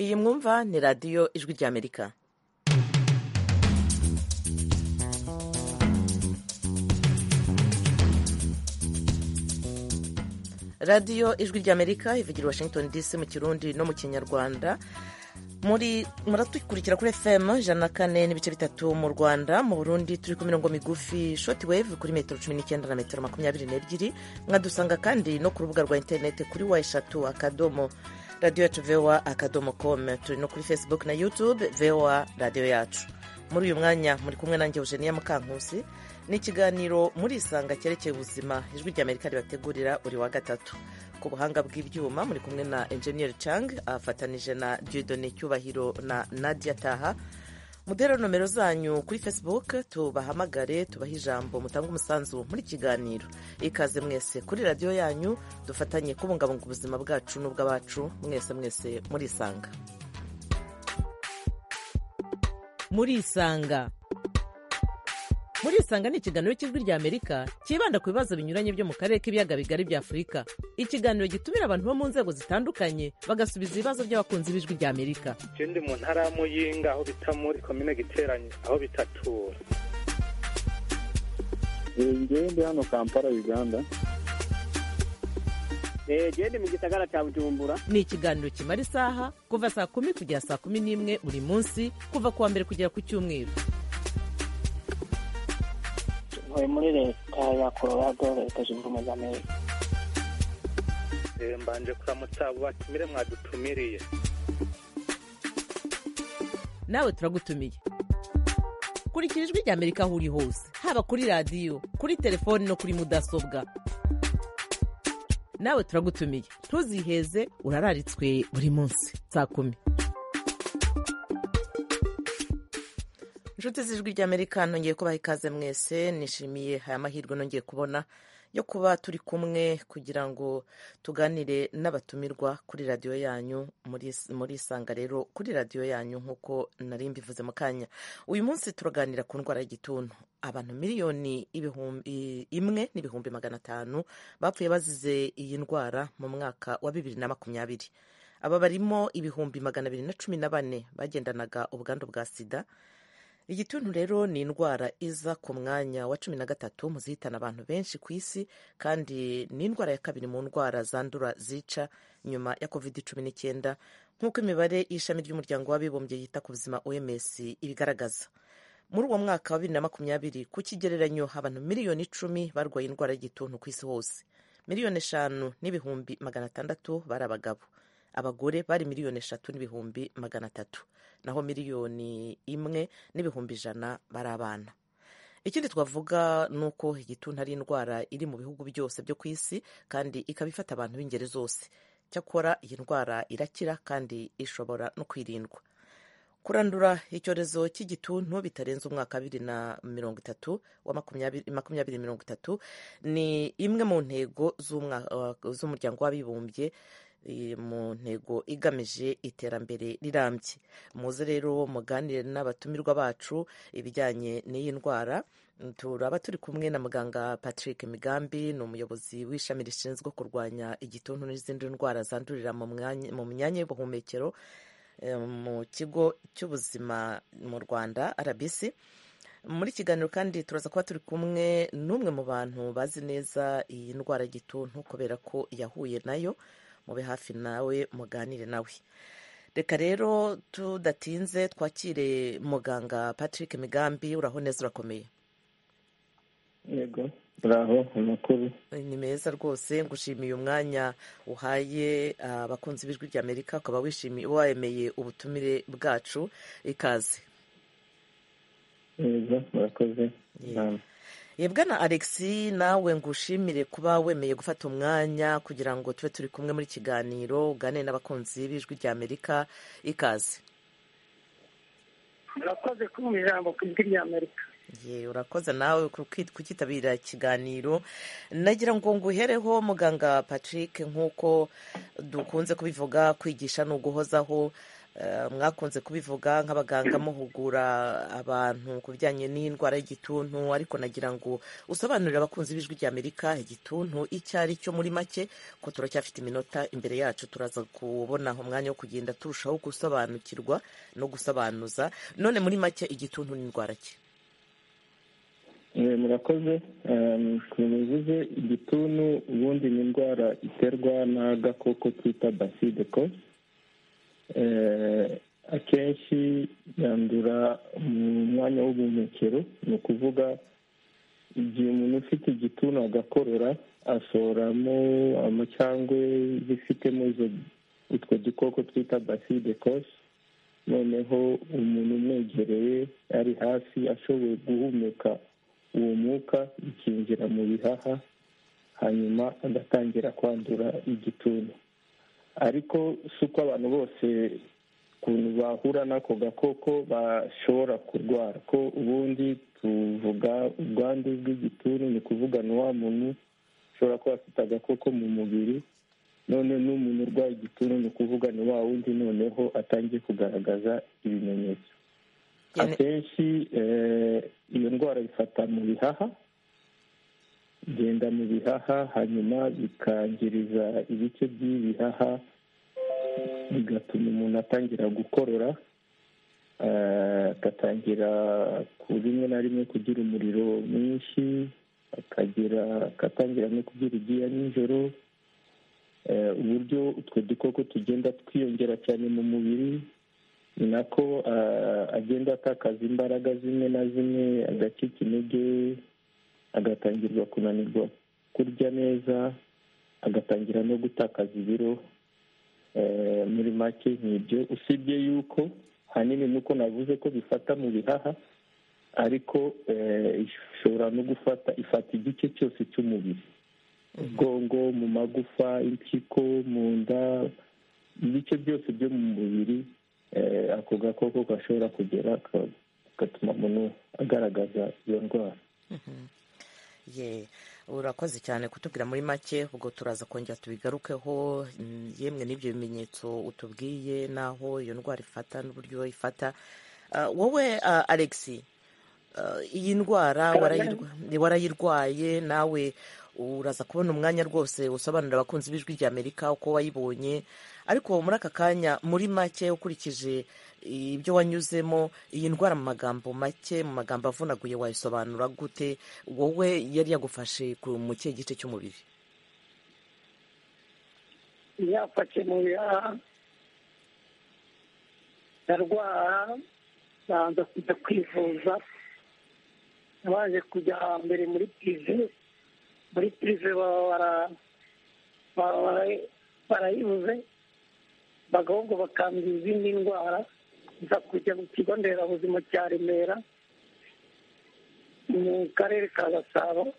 iyi mwumva ni radiyo ijwi ry'amerika radiyo ijwi ry'amerika ivugira i washington dc mu kirundi no mu kinyarwanda muri muratukurikira kuri fm ijana na kane n'ibice bitatu mu rwanda mu burundi turi ku mirongo migufi shoti weve kuri metero cumi n'icyenda na metero makumyabiri n'ebyiri mwadusanga kandi no ku rubuga rwa interineti kuri wa eshatu akadomo radiyo yacu voa akadomo komu turi no kuri facebook na youtube voa radiyo yacu muri uyu mwanya muri kumwe nanjye eugenia mukankusi ni ikiganiro muri isanga cyerekeye ubuzima ijwi ry'amerika ribategurira buri wa gatatu ku buhanga bw'ibyuma muri kumwe na enjeniyeri cang afatanije na diodone cyubahiro na nadia taha mudera nomero zanyu kuri facebook tubahamagare tubahe ijambo mutange umusanzu muri kiganiro ikaze mwese kuri radiyo yanyu dufatanye kubungabunga ubuzima bwacu n'ubw'abacu mwese mwese muri isanga muri isanga muri isanga ni ikiganiro cy'ijwi rya amerika cyibanda ku bibazo binyuranye byo mu karere k'ibiyaga bigari bya afurika ikiganiro gitumira abantu bo mu nzego zitandukanye bagasubiza ibibazo by'abakunzi b'ijwi rya amerika ndi mu ntara ya muyinga aho bita muri komine giteranye aho bitatura ndi hano kampala uganda genda mu gisagara cya bujumbura ni ikiganiro kimara isaha kuva saa kumi kugera saa kumi n'imwe buri munsi kuva ku wa mbere kugera ku cyumweru ntuye muri leta ya colorado leta zunze ubumwe za amerika mbanje kuramutsa abo batumire mwadutumiriye nawe turagutumiye kurikira ijwi rya amerika aho uri hose haba kuri radiyo kuri telefoni no kuri mudasobwa nawe turagutumiye ntuziheze urararitswe buri munsi saa kumi inshuti z'ijwi ry'amerika nongeye kubaha ikaze mwese nishimiye aya mahirwe nongeye kubona yo kuba turi kumwe kugira ngo tuganire n'abatumirwa kuri radiyo yanyu muri isanga rero kuri radiyo yanyu nk'uko nari mbivuze mu kanya uyu munsi turaganira ku ndwara y'igituntu abantu miliyoni imwe n'ibihumbi magana atanu bapfuye bazize iyi ndwara mu mwaka wa bibiri na makumyabiri aba barimo ibihumbi magana abiri na cumi na bane bagendanaga ubwandu bwa sida igituntu rero ni indwara iza ku mwanya wa cumi na gatatu mu zihitana abantu benshi ku isi kandi ni indwara ya kabiri mu ndwara zandura zica nyuma ya covid cumi n'icyenda nk'uko imibare y'ishami ry'umuryango w'abibumbye yita ku buzima oms ibigaragaza muri uwo mwaka wa bibiri na makumyabiri ku kigereranyo abantu miliyoni icumi barwaye indwara y'igituntu ku isi hose miliyoni eshanu n'ibihumbi magana atandatu bari abagabo abagore bari miliyoni eshatu n'ibihumbi magana atatu naho miliyoni imwe n'ibihumbi ijana bari abana ikindi twavuga ni uko igituntu ari indwara iri mu bihugu byose byo ku isi kandi ikaba ifata abantu b'ingeri zose cyakora iyi ndwara irakira kandi ishobora no kwirindwa kurandura icyorezo cy'igituntu bitarenze umwaka wa bibiri na mirongo itatu wa makumyabiri mirongo itatu ni imwe mu ntego z'umuryango w'abibumbye mu ntego igamije iterambere rirambye muze rero muganire n'abatumirwa bacu ibijyanye n'iyi ndwara turaba turi kumwe na muganga patrick migambi ni umuyobozi w'ishami rishinzwe kurwanya igituntu n'izindi ndwara zandurira mu myanya y'ubuhumekero mu kigo cy'ubuzima mu rwanda rbc muri kiganiro kandi turaza kuba turi kumwe n'umwe mu bantu bazi neza iyi ndwara y'igituntu kubera ko yahuye nayo mube hafi nawe muganire nawe reka rero tudatinze twakire muganga patrick migambi uraho neza urakomeye yego uraho amakuru ni meza rwose ngushimiye umwanya uhaye abakunzi b'ijwi ry'amerika ukaba wishimiye wemeye ubutumire bwacu ikaze yego murakoze yebwe na alex nawe ngushimire kuba wemeye gufata umwanya kugira ngo tube turi kumwe muri kiganiro ugane n'abakunzi b'ijwi rya amerika ikaze urakoze kumva ijambo ku ijwi rya amerika ye urakoze nawe kukitabira ikiganiro nagira ngo nguhereho muganga patrick nk'uko dukunze kubivuga kwigisha ni uguhozaho mwakunze kubivuga nk'abaganga muhugura abantu ku bijyanye n'indwara y'igituntu ariko nagira ngo usobanurire abakunzi b'ijwi ry'amerika igituntu icyo ari cyo muri make ko turacyafite iminota imbere yacu turaza kubona umwanya wo kugenda turushaho gusobanukirwa no gusobanuza none muri make igituntu ni indwara ki murakoze tubivuze igituntu ubundi ni indwara iterwa n'agakoko twita baside ko akenshi yandura mu mwanya w'ubuhumekero ni ukuvuga igihe umuntu ufite igituntu agakorora asoramo amacyangwe zifitemo utwo dukoko twita baside kosi noneho umuntu umwegereye ari hasi ashoboye guhumeka uwo mwuka ukinjira mu bihaha hanyuma agatangira kwandura igituntu ariko si uko abantu bose ukuntu bahura n'ako gakoko bashobora kurwara ko ubundi tuvuga ubwandu bw'igituntu ni kuvuga ni wa muntu ushobora kuba afite agakoko mu mubiri none n'umuntu urwaye igituntu ni ukuvuga ni wa wundi noneho atangiye kugaragaza ibimenyetso akenshi iyo ndwara ifata mu bihaha igenda mu bihaha hanyuma bikangiriza ibice by'ibihaha bigatuma umuntu atangira gukorora agatangira ku rimwe na rimwe kugira umuriro mwinshi akagira agatangira no kugira ibyuya nijoro uburyo utwo dukoko tugenda twiyongera cyane mu mubiri ni nako agenda atakaza imbaraga zimwe na zimwe agacika intege agatangirwa kunanirwa kurya neza agatangira no gutakaza ibiro muri make nk'ibyo usibye yuko hanini nuko navuze ko bifata mu bihaha ariko ishobora no gufata ifata igice cyose cy'umubiri ubwongo mu magufa impyiko mu nda ibice byose byo mu mubiri ako gakoko gashobora kugera gatuma umuntu agaragaza iyo ndwara urakoze cyane kutubwira muri make ubwo turaza kongera tubigarukeho yemwe n'ibyo bimenyetso utubwiye n'aho iyo ndwara ifata n'uburyo ifata wowe alexi iyi ndwara warayirwaye nawe uraza kubona umwanya rwose usobanurira abakunzi b'ijwi rya amerika uko wayibonye ariko muri aka kanya muri make ukurikije ibyo wanyuzemo iyi ndwara mu magambo make mu magambo avunaguye wayisobanura gute wowe yari yagufashe mu kihe gice cy'umubiri yafashe mu bihaha ndarwara banza kujya kwivuza nabanje kujya mbere muri pirive muri pirive barayibuze bagahubwo bakambira izindi ndwara nza kujya mu kigo nderabuzima cya remera mu karere ka gasabo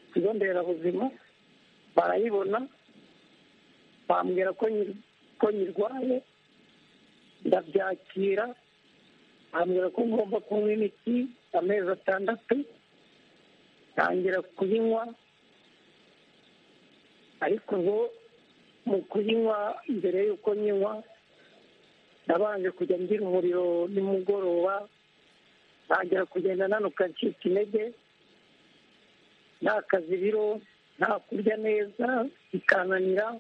ikigo nderabuzima barayibona bambwira ko nyirwaye ndabyakira bambwira ko ngomba kunywa imiti amezi atandatu tangira kuyinywa ariko ngo mu kuyinywa mbere y'uko nyinywa nabanje kujya ngira umuriro nimugoroba ntangira kugenda nanuka ncika intege ntakaze ibiro nta kurya neza bikananira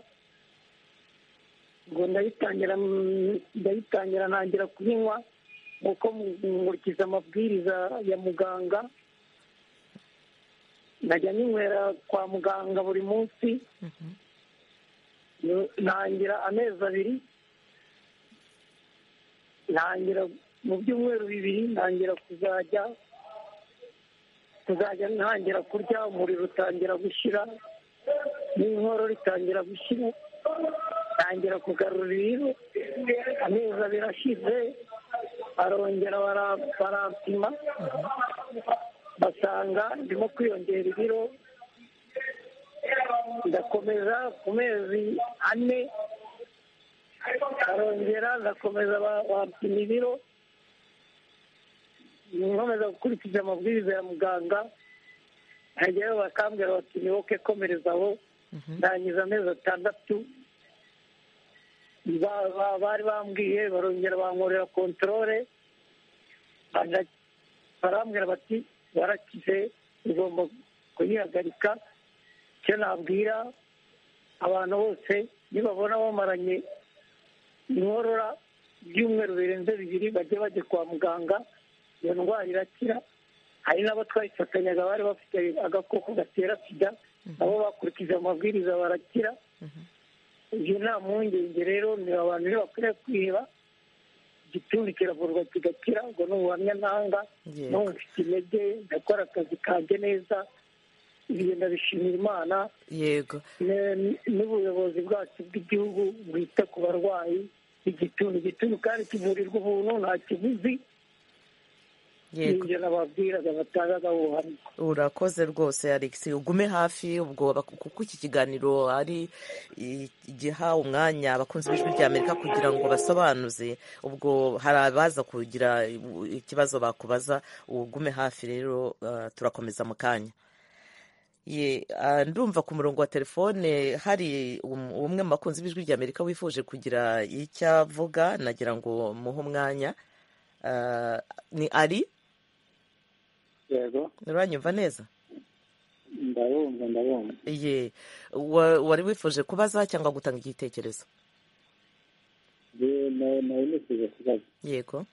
ngo ndayitangira ntangira kuyinywa nk'uko nkurikiza amabwiriza ya muganga najya ninywera kwa muganga buri munsi ntangira amezi abiri ntangira mu byumweru bibiri ntangira kuzajya kuzajya ntangira kurya umuriro utangira gushyira n'inkorora itangira gushyira ntangira kugarura ibiro amezi abiri ashize barongera barapima basanga ndimo kwiyongera ibiro ndakomeza ku mezi ane barongera ndakomeza bapima ibiro nkomeza gukurikiza amabwiriza ya muganga ntagereho bakambwira bati niwoke komereza aho ndangiza amezi atandatu bari bambwiye barongera bankorera kontorore barambwira bati barakize ugomba kuyihagarika icyo nabwira abantu bose nibabona bamaranye inkorora ibyumweru birenze bibiri bajya bajya kwa muganga iyo ndwara irakira hari n'abo twayifatanyaga bari bafite agakoko gatera sida nabo bakurikije amabwiriza barakira ibyo nta mpungenge rero ni abantu bakwiriye kwiheba igituntu kiravurwa kigakira ubwo ni ubuhamya ntanga n'ubu mfite intege ndakora akazi kanjye neza ibyo ndabishimira imana yego n'ubuyobozi bwacu bw'igihugu bwita ku barwayi igituntu igituntu kandi kivurirwa ubuntu nta kiguzi ibyo nababwiraga batangaga ubuhamya urakoze rwose alexi ugume hafi ubwo kuko iki kiganiro ari igiha umwanya abakunzi b'ijwi rya amerika kugira ngo basobanuze ubwo hari abaza kugira ikibazo bakubaza ugume hafi rero turakomeza mu kanya ndumva ku murongo wa telefone hari umwe mu bakunzi b'ijwi rya amerika wifuje kugira icyo avuga nagira ngo muhe umwanya ni ari yego uranyumva neza ndabumva ndabumva ye wari wifuje kubaza cyangwa gutanga igitekerezo nari nifuje kubaza yego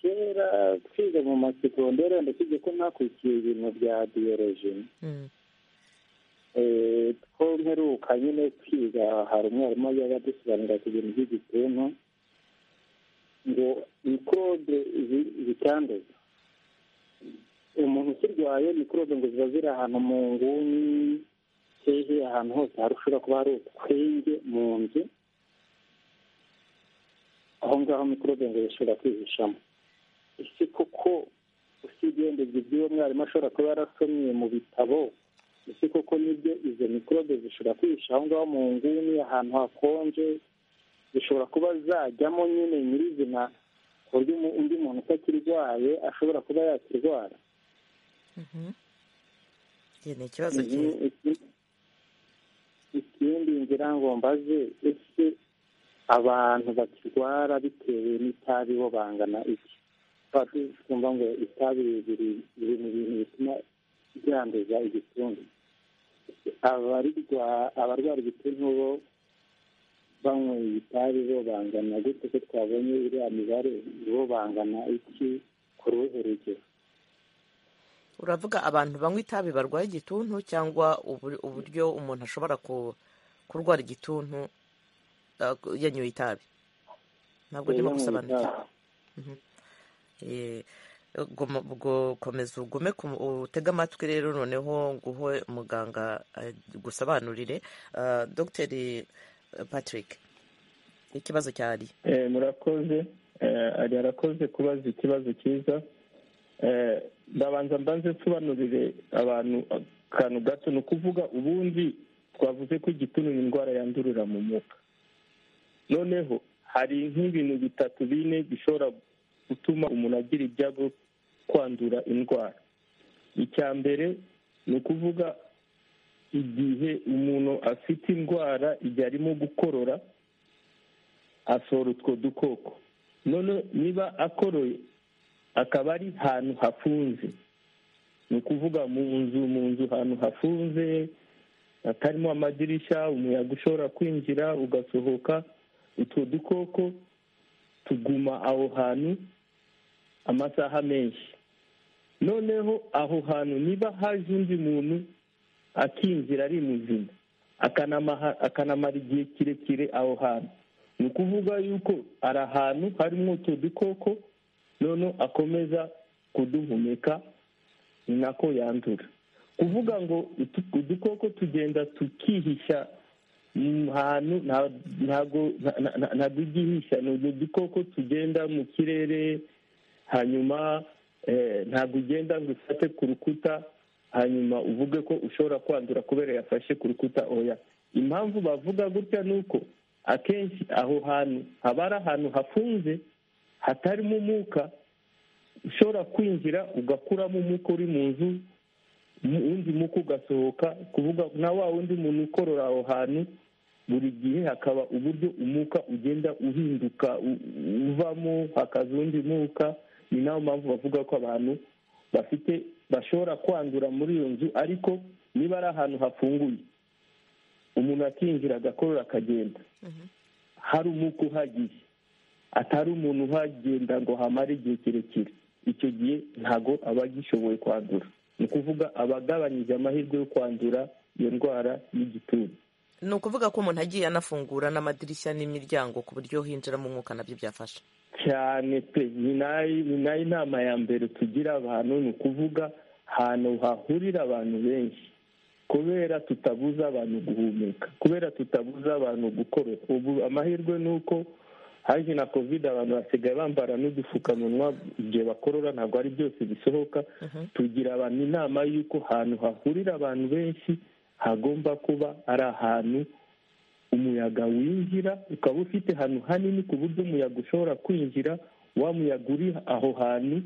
kera twiga mu masekondere ndakubye ko mwakurikiye ibintu bya biyoroji two mperuka nyine twiga hari umwarimu yabaga adusobanurira ku bintu by'igituntu ngo mikorobe zitanduza umuntu ukirwaye mikorobe ngo ziba ziri ahantu mu nguni hehe ahantu hose hari ushobora kuba hari utwenge mu nzu aho ngaho mikorobe ngo zishobora kwihishamo ese koko usibye ndebye iby'uwo mwarimu ashobora kuba yarasomye mu bitabo ese koko nibyo izo mikorobe zishobora kwihisha aho ngaho mu nguni ahantu hakonje zishobora kuba zajyamo nyine nyirizina ku buryo undi muntu utakirwaye ashobora kuba yakirwara ni ikibazo cyiza ikindi ngira ngo mbaze ese abantu bakirwara bitewe n'itabi bo bangana iki tuba twumva ngo itabi biri mu bintu bituma byanduza igituntu abarwara igituntu bo banyweye itabi bo bangana gute ko twabonye iriya mibare bo bangana iki ku ruhe rugero uravuga abantu banywa itabi barwaye igituntu cyangwa uburyo umuntu ashobora kurwara igituntu yanyoye itabi ntabwo ndimo gusobanukirwa ubwo komeza ugume utege amatwi rero noneho nguhe muganga gusobanurire dogiteri patrick ikibazo cya ari murakoze ari arakoze kubaza ikibazo cyiza ndabanza mbanze nsobanurire abantu akantu gato ni ukuvuga ubundi twavuze ko igituntu ni indwara yandurira mu mwuka noneho hari nk'ibintu bitatu bine bishobora gutuma umuntu agira ibyago kwandura indwara icya mbere ni ukuvuga igihe umuntu afite indwara igihe arimo gukorora asohora utwo dukoko none niba akoroye akaba ari ahantu hafunze ni ukuvuga mu nzu mu nzu ahantu hafunze hatarimo amadirishya umuyaga ushobora kwinjira ugasohoka utwo dukoko tuguma aho hantu amasaha menshi noneho aho hantu niba haje undi muntu akinjira ari muzima akanamara igihe kirekire aho hantu ni ukuvuga yuko ari ahantu harimo utwo dukoko noneho akomeza kuduhumeka ni nako yandura kuvuga ngo udukoko tugenda tukihisha hantu ntabwo igihisha ni udukoko tugenda mu kirere hanyuma ntabwo ugenda ngo ufate ku rukuta hanyuma uvuge ko ushobora kwandura kubera yafashe ku rukuta oya impamvu bavuga gutya ni uko akenshi aho hantu haba ari ahantu hafunze hatarimo umwuka ushobora kwinjira ugakuramo umwuka uri mu nzu undi mwuka ugasohoka kuvuga na wa wundi muntu ukorora aho hantu buri gihe hakaba uburyo umuka ugenda uhinduka uvamo hakaza undi muka ni nayo mpamvu bavuga ko abantu bafite bashobora kwandura muri iyo nzu ariko niba ari ahantu hafunguye umuntu akinjira agakorora akagenda hari umuka uhagiye atari umuntu uhagenda ngo hamare igihe kirekire icyo gihe ntago aba agishoboye kwandura ni ukuvuga abagabanyije amahirwe yo kwandura iyo ndwara y'igituntu ni ukuvuga ko umuntu agiye anafungura n'amadirishya n'imiryango ku buryo hinjiramo umwuka nabyo byafasha cyane pe ni nayo inama ya mbere tugira abantu ni ukuvuga ahantu hahurira abantu benshi kubera tutabuza abantu guhumeka kubera tutabuza abantu gukora ubu amahirwe ni uko haje na kovide abantu basigaye bambara n'udupfukamunwa igihe bakorora ntabwo ari byose bisohoka tugira abantu inama y'uko ahantu hahurira abantu benshi hagomba kuba ari ahantu umuyaga winjira ukaba ufite ahantu hanini ku buryo umuyaga ushobora kwinjira wa muyaga uri aho hantu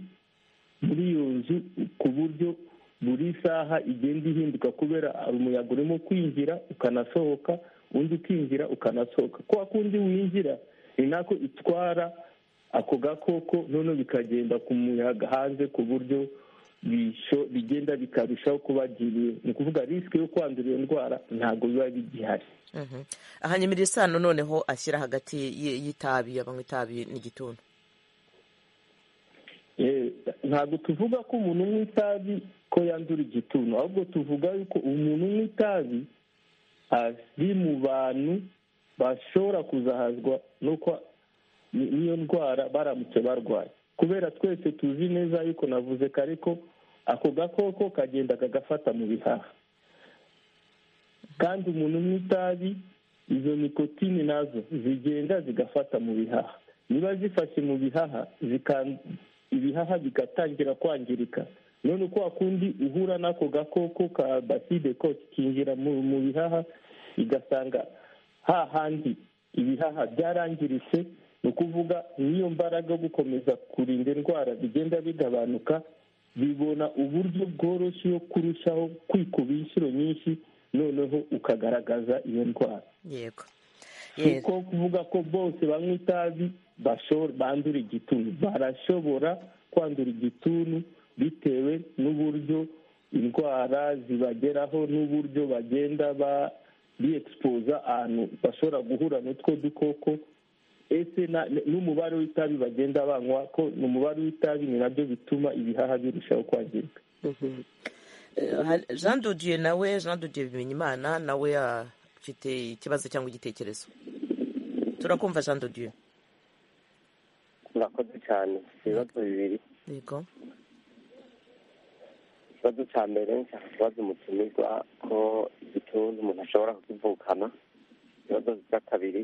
muri iyo nzu ku buryo buri saha igenda ihinduka kubera umuyaga urimo kwinjira ukanasohoka undi ukinjira ukanasohoka kwa kundi winjira ni nako itwara ako gakoko noneho bikagenda ku muyaga hanze ku buryo bigenda bikarushaho kubagiriye ni ukuvuga risike yo kwandura iyo ndwara ntabwo biba bigihari ahanyemerera isano noneho ashyira hagati y'itabi abanywa itabi n'igituntu ntabwo tuvuga ko umuntu unywa itabi ko yandura igituntu ahubwo tuvuga yuko umuntu unywa itabi ari mu bantu bashobora kuzahazwa n'iyo ndwara baramutse barwaye kubera twese tuzi neza yuko navuze ko ariko ako gakoko kagenda kagafata mu bihaha kandi umuntu unywa itabi izo nikotini nazo zigenda zigafata mu bihaha niba zifashe mu bihaha ibihaha bigatangira kwangirika none kwa kundi uhura n'ako gakoko ka baside ko kinjira mu bihaha igasanga hahandi ibihaha byarangiritse ni ukuvuga n'iyo mbaraga yo gukomeza kurinda indwara bigenda bigabanuka bibona uburyo bworoshye yo kurushaho kwikuba inshuro nyinshi noneho ukagaragaza iyo ndwara yego uko kuvuga ko bose banywa itabi bandura igituntu barashobora kwandura igituntu bitewe n'uburyo indwara zibageraho n'uburyo bagenda biexpoza ahantu bashobora guhura n'utwo dukoko ese n'umubare w'itabi bagenda banywa ko umubare w'itabi ni nabyo bituma ibihaha birushaho kwangirika jean dodiye nawe jean dodiye bimenya imana nawe afite ikibazo cyangwa igitekerezo turakumva jean dodiye murakoze cyane ibibazo bibiri yego ikibazo cya mbere nshaka kubaza umutumirwa ko igituntu umuntu ashobora kukivukana ibibazo bya kabiri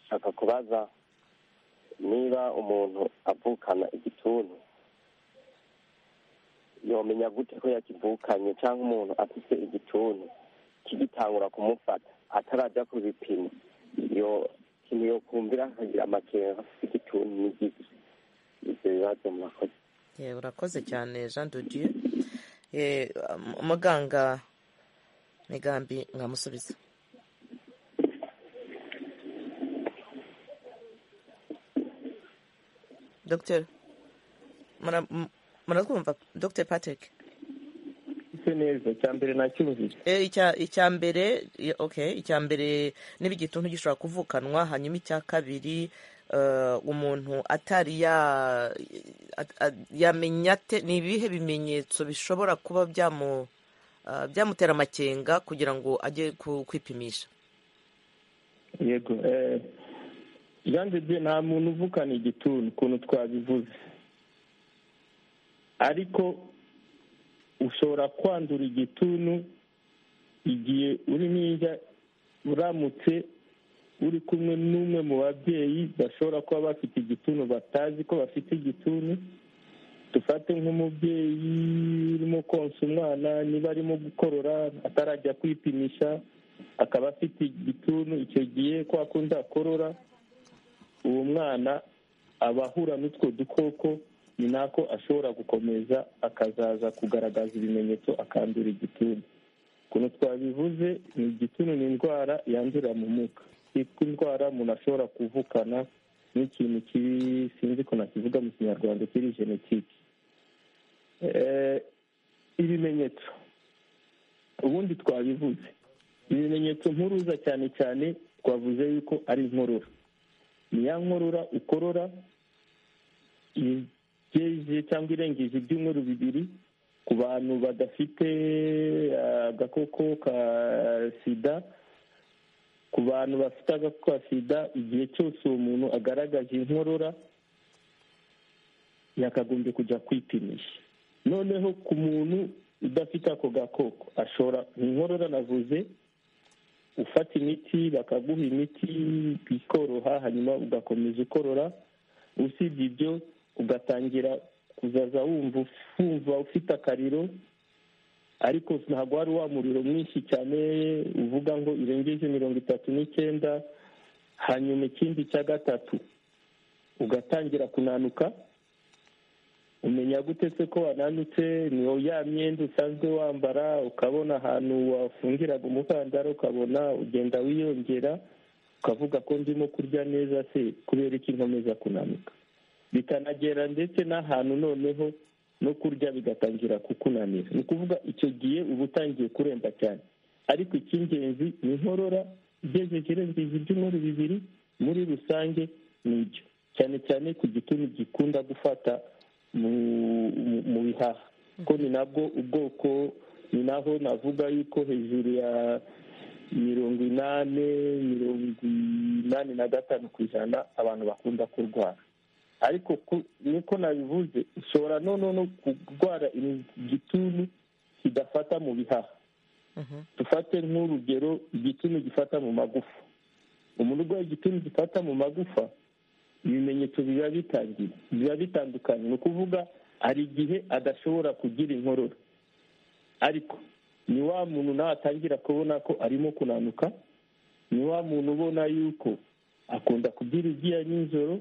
nshaka kubaza niba umuntu avukana igituntu yomenya gute ko yakivukanye cyangwa umuntu afite igituntu kigitangura kumufata atarajya ku bipimo iyo kintu yo kumvira akagira amakenga afite igituntu n'igice ibyo bibazo murakoze urakoze cyane jean dodieu umuganga migambi nkamusubiza dogiteri muratwumva dogiteri patrick ise neza icya mbere nacyumvise icya mbere icya mbere niba igituntu gishobora kuvukanwa hanyuma icya kabiri umuntu atari yamenya ni ibihe bimenyetso bishobora kuba byamutera amakenga kugira ngo ajye kwipimisha yego jean de nta muntu uvukana igituntu ukuntu twabivuze ariko ushobora kwandura igituntu igihe uri n'ijya uramutse uri kumwe n'umwe mu babyeyi bashobora kuba bafite igituntu batazi ko bafite igituntu dufate nk'umubyeyi urimo konsa umwana niba arimo gukorora atarajya kwipimisha akaba afite igituntu icyo gihe kwa kundi akorora uwo mwana aba ahura n'utwo dukoko ni nako ashobora gukomeza akazaza kugaragaza ibimenyetso akandura igituntu ukuntu twabivuze ni igituntu ni indwara yandurira mu mwuka yitwa indwara umuntu ashobora kuvukana n'ikintu sinzi ko nakivuga mu kinyarwanda kiri genetike ibimenyetso ubundi twabivuze ibimenyetso mpuruza cyane cyane twavuze yuko ari inkorora ni ya nkorora ukorora igejeje cyangwa irengeje ibyumweru bibiri ku bantu badafite agakoko ka sida ku bantu bafite agakoko ka sida igihe cyose uwo muntu agaragaje inkorora yakagombye kujya kwipimisha noneho ku muntu udafite ako gakoko ashobora inkorora navuze ufata imiti bakaguha imiti ikoroha hanyuma ugakomeza ukorora usibye ibyo ugatangira kuzaza wumva wumva ufite akariro ariko ntabwo wari wa muriro mwinshi cyane uvuga ngo irengeje mirongo itatu n'icyenda hanyuma ikindi cya gatatu ugatangira kunanuka umenya gute se ko wananutse ni ya myenda usanzwe wambara ukabona ahantu wafungiraga umukandara ukabona ugenda wiyongera ukavuga ko ndimo kurya neza se kubera iki nkomeza kunanuka bikanagera ndetse n'ahantu noneho no kurya bigatangira kukunanira ni ukuvuga icyo gihe uba utangiye kuremba cyane ariko icy'ingenzi ni inkorora igejeje irengeje ibyumweru bibiri muri rusange ni ibyo cyane cyane ku gituntu gikunda gufata mu bihaha ko ni nabwo ubwoko ni naho navuga yuko hejuru ya mirongo inani mirongo inani na gatanu ku ijana abantu bakunda kurwara ariko niko nabivuze ushobora noneho no kurwara igituntu kidafata mu bihaha dufate nk'urugero igituntu gifata mu magufa umuntu urwaye igituntu gifata mu magufa ibimenyetso biba bitangiye biba bitandukanye ni ukuvuga hari igihe adashobora kugira inkorora ariko ni wa muntu nawe atangira kubona ko arimo kunanuka ni wa muntu ubona yuko akunda kugira ibyuya nijoro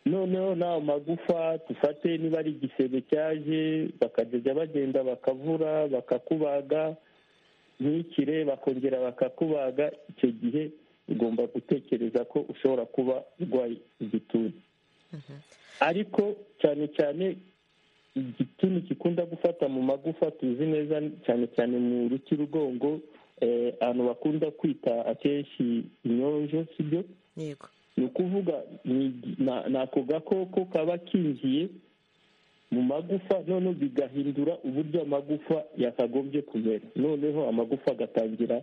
noneho nawe magufa dufate niba ari igisebe cyaje bakajya bagenda bakavura bakakubaga ntikire bakongera bakakubaga icyo gihe ugomba gutekereza ko ushobora kuba urwaye igituntu ariko cyane cyane igituntu gikunda gufata mu magufa tuzi neza cyane cyane mu rutirugongo abantu bakunda kwita akenshi inyonjo sibyo yego ni ukuvuga ni ako gakoko kaba kinjiye mu magufa noneho bigahindura uburyo amagufa yakagombye kumera noneho amagufa agatangira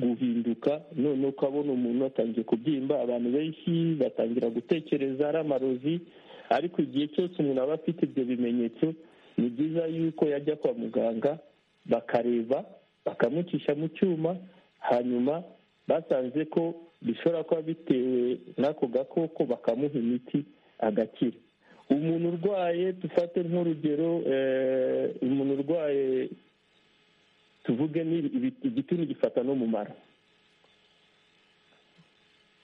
guhinduka noneho ukabona umuntu atangiye kubyimba abantu benshi batangira gutekereza ari amarozi ariko igihe cyose umuntu aba afite ibyo bimenyetso ni byiza yuko yajya kwa muganga bakareba bakamucisha mu cyuma hanyuma basanze ko bishobora kuba bitewe n'ako gakoko bakamuha imiti agakira umuntu urwaye dufate nk'urugero umuntu urwaye tuvuge igituntu gifata no mu mara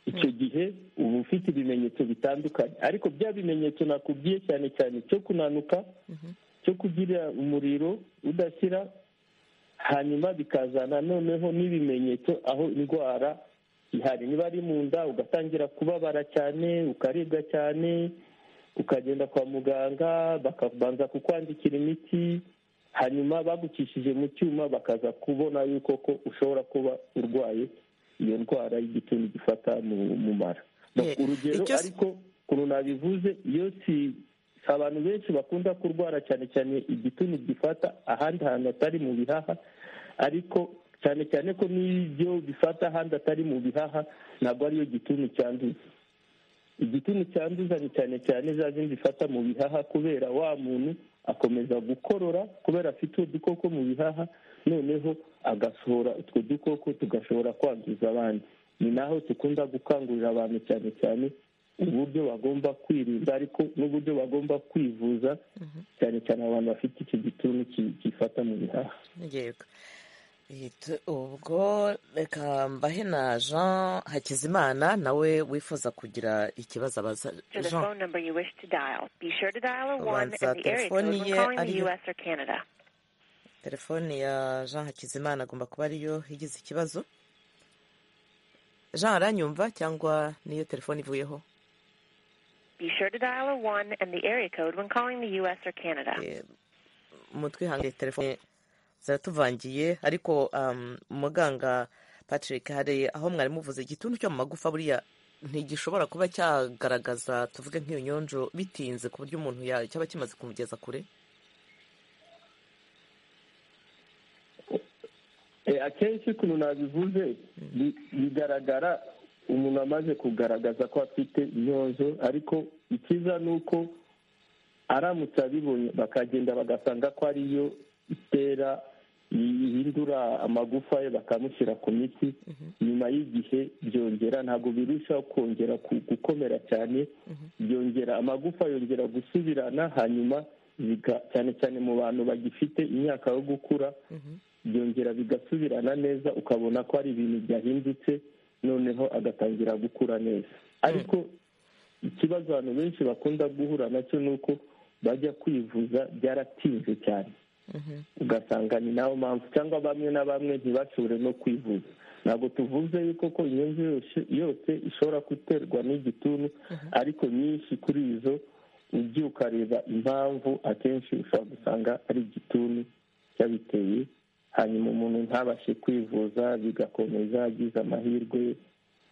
icyo gihe uba ufite ibimenyetso bitandukanye ariko bya bimenyetso nakubwiye cyane cyane cyo kunanuka cyo kugira umuriro udashyira hanyuma bikazana noneho n'ibimenyetso aho indwara ihari niba ari mu nda ugatangira kubabara cyane ukaribwa cyane ukagenda kwa muganga bakabanza kukwandikira imiti hanyuma bagukishije mu cyuma bakaza kubona yuko ko ushobora kuba urwaye iyo ndwara y'igituntu gifata mu mara urugero ariko ukuntu nabivuze iyo si abantu benshi bakunda kurwara cyane cyane igituntu gifata ahandi hantu hatari mu bihaha ariko cyane cyane ko n'ibyo bifata ahandi atari mu bihaha ntabwo ariyo gituntu cyanduza igituntu cyanduza ni cyane cyane za zindi zifata mu bihaha kubera wa muntu akomeza gukorora kubera afite udukoko mu bihaha noneho agasohora utwo dukoko tugashobora kwangiza abandi ni naho dukunda gukangurira abantu cyane cyane uburyo bagomba kwirinda ariko n'uburyo bagomba kwivuza cyane cyane abantu bafite icyo gituntu gifata mu bihaha ubwo reka mbahe na jean hakizimana nawe wifuza kugira ikibazo abaza jean abanza telefoni ye ariyo telefone ya jean hakizimana agomba kuba ariyo igize ikibazo jean aranyumva cyangwa niyo telefone ivuyeho Be sure to dial a 1 and the area code when calling the U.S. or Canada. Eh, mutwihange telefone zaratuvangiye ariko um, muganga patrick hari aho mwari muvuze igituntu cyo mu magufa buriya ntigishobora kuba cyagaragaza tuvuge nk'iyo nyonjo bitinze ku buryo umuntu ya- cyaba kimaze kumugeza kure Eh, akenshi ukuntu nabivuze bi- bigaragara umuntu amaze kugaragaza ko afite inyonjo ariko ikiza ni uko aramutse abibonye bakagenda bagasanga ko ariyo itera ihindura amagufa ye bakamushyira ku miti nyuma y'igihe byongera ntabwo birushaho kongera ku- gukomera cyane byongera amagufa yongera gusubirana hanyuma biga- cyane cyane mu bantu bagifite imyaka yo gukura byongera bigasubirana neza ukabona ko ari ibintu byahindutse noneho agatangira gukura neza ariko ikibazo abantu benshi bakunda guhura nacyo ni uko bajya kwivuza byaratinze cyane ugasanga ni nayo mpamvu cyangwa bamwe na bamwe ntibashobore no kwivuza ntabwo tuvuze yuko ko inyungu yose yose ishobora guterwa n'igituntu ariko nyinshi kuri izo ujya ukareba impamvu akenshi ushobora gusanga ari igituntu cyabiteye hanyuma umuntu ntabashe kwivuza bigakomeza agize amahirwe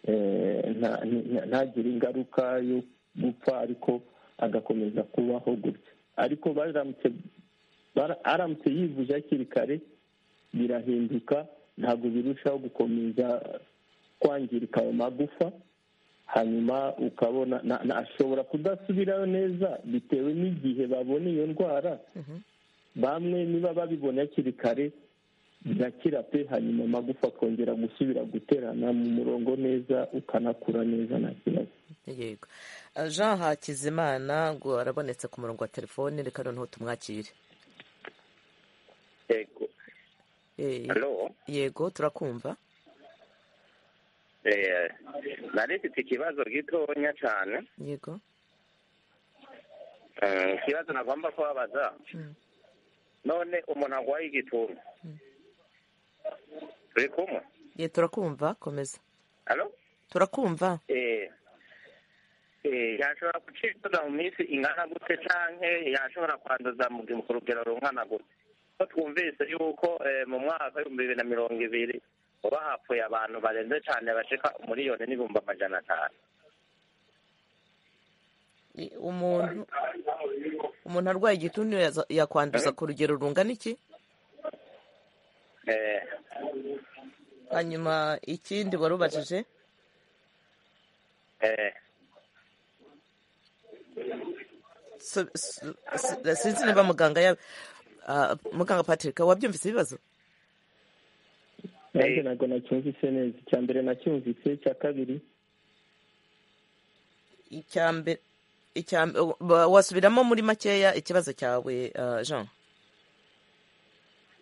eh, nta- nta- ntagire ingaruka yo gupfa ariko agakomeza kubaho gutya ariko baramutse bara- aramutse yivuje hakiri kare birahinduka ntabwo birushaho gukomeza kwangirika ayo magufa hanyuma ukabona na- na- ashobora kudasubirayo neza bitewe n'igihe babona iyo ndwara bamwe niba babibona hakiri kare birakira pe hanyuma amagufa akongera gusubira guterana mu murongo neza ukanakura neza nta kibazo yego Eh, jean hakizimana ngo arabonetse ku murongo wa telefone reka noneho tumwakire Yego. Eh, Halo. yego turakumva Eh, nari mfite ikibazo gitonya cyane. yego Eh, ikibazo nagomba kubabaza. Mm. None umuntu arwaye igituntu. Turi kumwe. ye turakumva komeza Halo. turakumva Eh, eh, yashobora gucibwa mu minsi ingana gute canke yashobora kwanduza mu gihe- ku rugero rungana gute ko twumvise yuko eh, mu mwaka w'ibihumbi bibiri na mirongo ibiri uba hapfuye abantu barenze cane bashika umuriyoni n'ibihumbi amajana atanu Eh, umuntu umuntu arwaye igituntu yaza- yakwanduza ku rugero rungana iki Eh, hanyuma ikindi wari ubajije eh, So- so- si- sinzi niba muganga ya ah, muganga patrick wabyumvise ibibazo nanjye Eh. ntabwo nacyumvise neza icya mbere nacyumvise icya kabiri icya mbere icya mbe- wa- wasubiramo muri makeya ikibazo cyawe ah, jean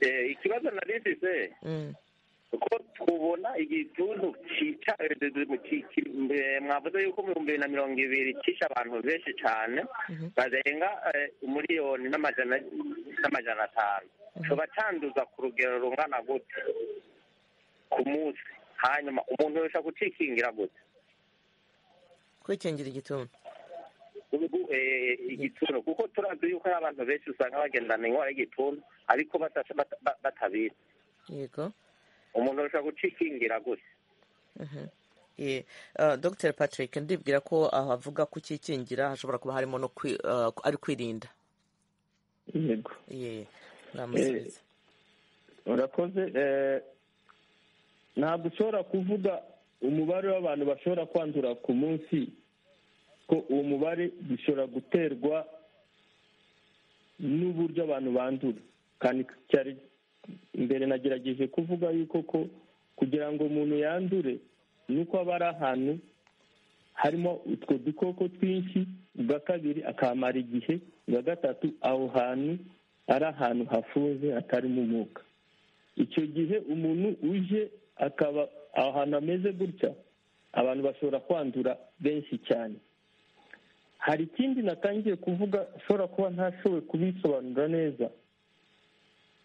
eh, ikibazo nari mfise Mm, ko tubona igituntu cyica ki- ki- eh, mwavuze yuko mu bihumbi bibiri na mirongo ibiri cyishe abantu benshi cyane barenga eh, miliyoni n'amajana n'amajana atanu tuba cyanduza ku rugero rungana gute ku munsi hanyuma umuntu yabasha gucikingira gute kwikingira igituntu Ubu, eh, igituntu kuko turazi yuko hari abantu benshi usanga bagendana indwara y'igituntu ariko batasha- bata- ba- batabizi yego umuntu arusha gucikingira gutya Eh, ah, dr patrick ndibwira ko aho avuga ko ukikingira hashobora kuba harimo no kwi- ah, ari kwirinda yego ye namusubiza urakoze eh, ntabwo ushobora kuvuga umubare w'abantu bashobora kwandura ku munsi ko uwo mubare bishobora guterwa n'uburyo abantu bandura kandi cyari mbere nagerageje kuvuga yuko ko kugira ngo umuntu yandure ni uko aba ari ahantu harimo utwo dukoko twinshi ubwa kabiri akamara igihe ubwa gatatu aho hantu ari ahantu hafunze hatarimo umwuka icyo gihe umuntu uje akaba aho hantu hameze gutya abantu bashobora kwandura benshi cyane hari ikindi natangiye kuvuga ushobora kuba ntashoboye kubisobanura neza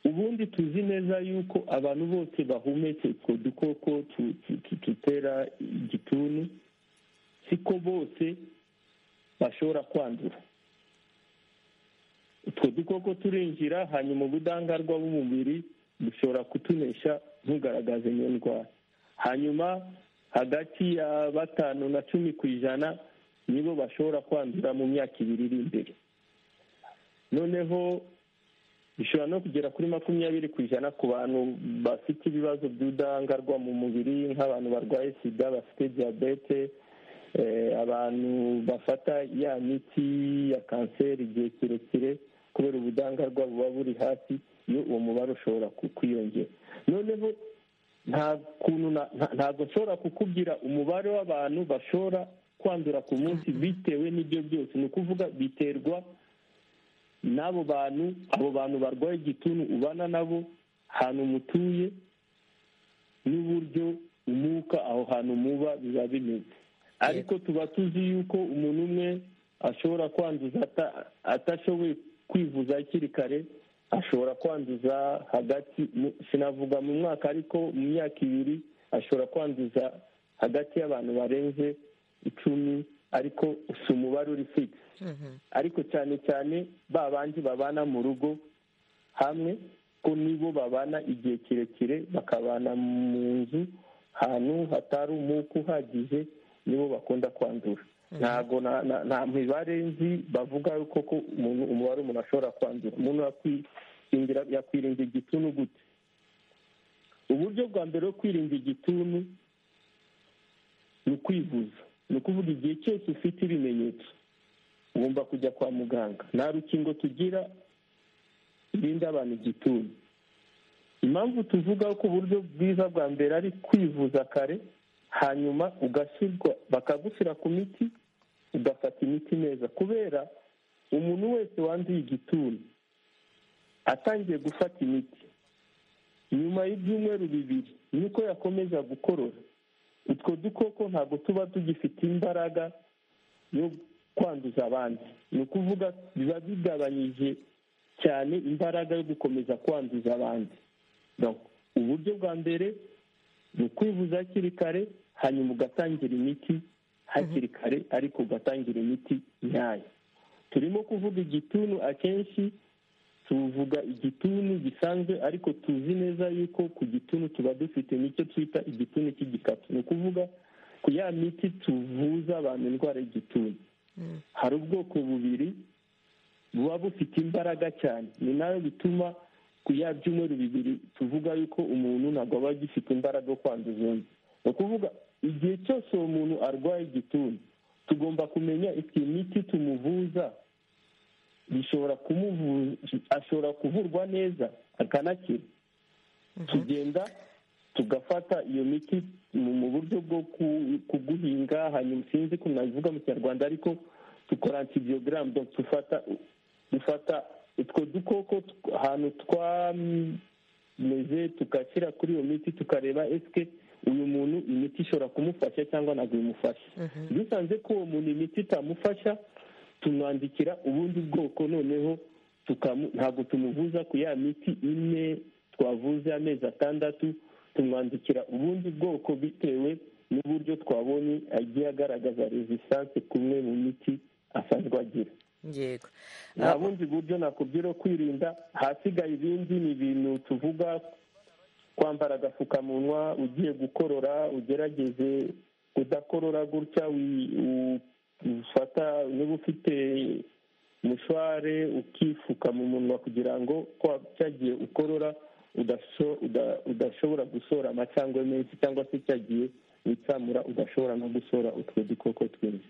ubundi tuzi neza yuko abantu bose bahumetse utwo dukoko dutera igituntu siko bose bashobora kwandura utwo dukoko turinjira hanyuma ubudangarwa bw'umubiri dushobora kutunesha ntugaragaze iyo ndwara hanyuma hagati ya batanu na cumi ku ijana nibo bashobora kwandura mu myaka ibiri iri imbere noneho bishobora no kugera kuri makumyabiri ku ijana ku bantu bafite ibibazo by'ubudahangarwa mu mubiri nk'abantu barwaye sida bafite diyabete abantu bafata ya miti ya kanseri igihe kirekire kubera ubudahangarwa buba buri hasi iyo uwo mubare ushobora kwiyongera noneho nta kuntu ntabwo nshobora kukubwira umubare w'abantu bashobora kwandura ku munsi bitewe n'ibyo byose ni ukuvuga biterwa n'abo bantu abo bantu barwaye igituntu ubana nabo ahantu mutuye n'uburyo umwuka aho hantu muba biba bimeze ariko tuba tuzi yuko umuntu umwe ashobora kwanduza atashoboye kwivuza hakiri kare ashobora kwanduza hagati sinavuga mu mwaka ariko mu myaka ibiri ashobora kwanduza hagati y'abantu barenze icumi ariko si umubare uri figisi ariko cyane cyane ba bandi babana mu rugo hamwe ko nibo babana igihe kirekire bakabana mu nzu ahantu hatari umwuka uhagije nibo bakunda kwandura ntabwo nta mibare nzi bavuga ko umubare umuntu ashobora kwandura umuntu yakwirinda igituntu gute uburyo bwa mbere bwo kwirinda igituntu ni ukwivuza ni ukuvuga igihe cyose ufite ibimenyetso ugomba kujya kwa muganga nta rukingo tugira irinda abantu igituntu impamvu tuvuga ko uburyo bwiza bwa mbere ari kwivuza kare hanyuma ugashyirwa bakagushyira ku miti ugafata imiti neza kubera umuntu wese wanduye igituntu atangiye gufata imiti nyuma y'ibyumweru bibiri niko yakomeza gukorora utwo dukoko ntabwo tuba tugifite imbaraga yo kwanduza abandi ni ukuvuga biba bigabanyije cyane imbaraga yo gukomeza kwanduza abandi uburyo bwa mbere ni ukwivuza hakiri kare hanyuma ugatangira imiti hakiri kare ariko ugatangira imiti nyayo turimo kuvuga igituntu akenshi tuvuga igituntu gisanzwe ariko tuzi neza yuko ku gituntu tuba dufite nicyo twita igituntu cy'igikatu ni ukuvuga ku ya miti tuvuza abantu indwara y'igituntu hari ubwoko bubiri buba bufite imbaraga cyane ni nayo bituma ku ya byumweru bibiri tuvuga yuko umuntu ntabwo aba agifite imbaraga yo kwanduza undi ni ukuvuga igihe cyose uwo muntu arwaye igituntu tugomba kumenya iyi miti tumuvuza bishobora ashobora kuvurwa neza akanakira tugenda tugafata iyo miti mu buryo bwo kuguhinga hanyuma sinzi ko nabivuga mu kinyarwanda ariko dukora antibiyogaramu dufata utwo dukoko ahantu twameze tugashyira kuri iyo miti tukareba esike uyu muntu imiti ishobora kumufasha cyangwa ntabwo imufasha dusanze ko uwo muntu imiti itamufasha tumwandikira ubundi bwoko noneho ntabwo tumuvuza ku ya miti ine twavuze amezi atandatu tumwandikira ubundi bwoko bitewe n'uburyo twabonye agiye agaragaza rezistanse kumwe mu miti asanzwe agira yego nta bundi buryo nakubwira kwirinda ahasigaye ibindi ni ibintu tuvuga kwambara agapfukamunwa ugiye gukorora ugerageze kudakorora gutya ufata niba ufite mushware ukifuka mu munwa kugira ngo cyagiye ukorora udashobora gusora amacangwe menshi cyangwa se cyagiye witsamura udashobora no gusora utwo dukoko twinshi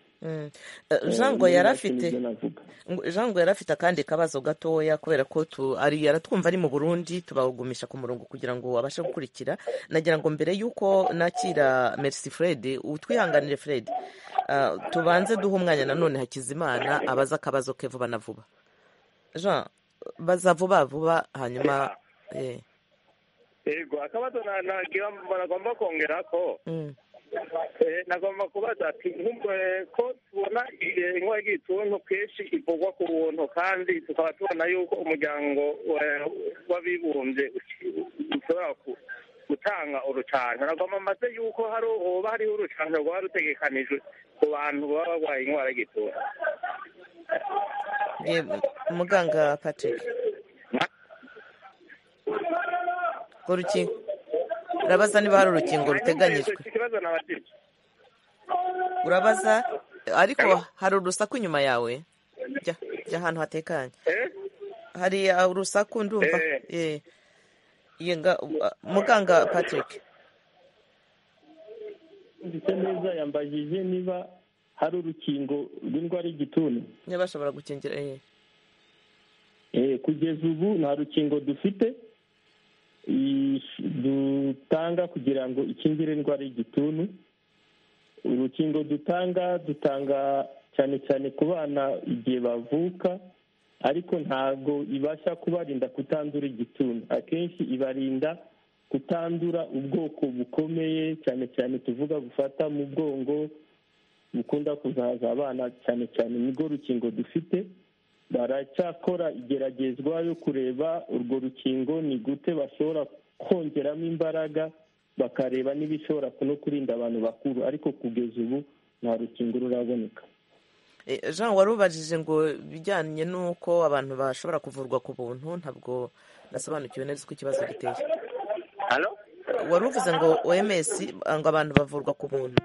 jango yari afite jango yari afite akandi kabazo gatoya kubera ko yaratwumva ari mu burundi tubagumisha ku murongo kugira ngo abashe gukurikira nagira ngo mbere y'uko nakira merci fred utwihanganire fred tubanze duhe umwanya nanone hakizimana abaza akabazo ke vuba na vuba jean baza vuba vuba hanyuma yego akabazo nagomba kongera ko nagomba kubaza ati ko tubona inkuba y'igituntu kenshi ivugwa ku buntu kandi tukaba tubona yuko umuryango w'abibumbye ushobora gutanga urucanco nagomba maze yuko hari hoba hariho urucanco rwaba rutegekanijwe ku bantu baba barwaye indwara y'igituntu muganga patrick urwo rukingo urabaza niba hari urukingo ruteganyijwe urabaza ariko hari urusaku inyuma yawe jya ahantu hatekanye hari urusaku ndumva muganga patrick ndetse neza yambajije niba hari urukingo rw'indwara y'igituntu niba bashobora gukingira kugeza ubu nta rukingo dufite dutanga kugira ngo ikingire indwara y'igituntu urukingo dutanga dutanga cyane cyane ku bana igihe bavuka ariko ntabwo ibasha kubarinda kutandura igituntu akenshi ibarinda kutandura ubwoko bukomeye cyane cyane tuvuga bufata mu bwongo bukunda kuzaza abana cyane cyane nirwo rukingo dufite baracyakora igeragezwa yo kureba urwo rukingo ni gute bashobora kongeramo imbaraga bakareba n'ibishobora no kurinda abantu bakuru ariko kugeza ubu nta rukingo ruraboneka jean warubajije ngo bijyanye n'uko abantu bashobora kuvurwa ku buntu ntabwo nasobanukiwe neza uko ikibazo giteye wari uvuze ngo oms ngo abantu bavurwa ku buntu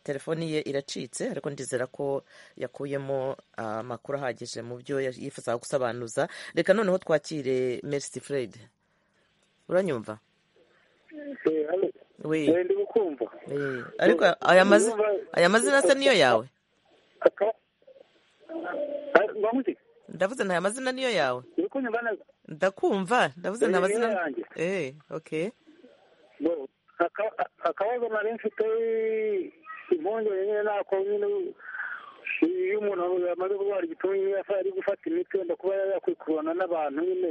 telefoni ye iracitse ariko ndizera ko yakuyemo amakuru ahagije mu byo yifuza gusobanuza reka noneho twakire merisi Fred uranyumva ariko aya mazina se niyo yawe ndavuze nta mazina niyo yawe ndakumva ndavuze nta mazina eee oke akabazo nari mfite impungenge nyine nako nyine iyo umuntu yamaze kurwara igituntu ari gufata imiti wenda kuba yakwikurana n'abantu nyine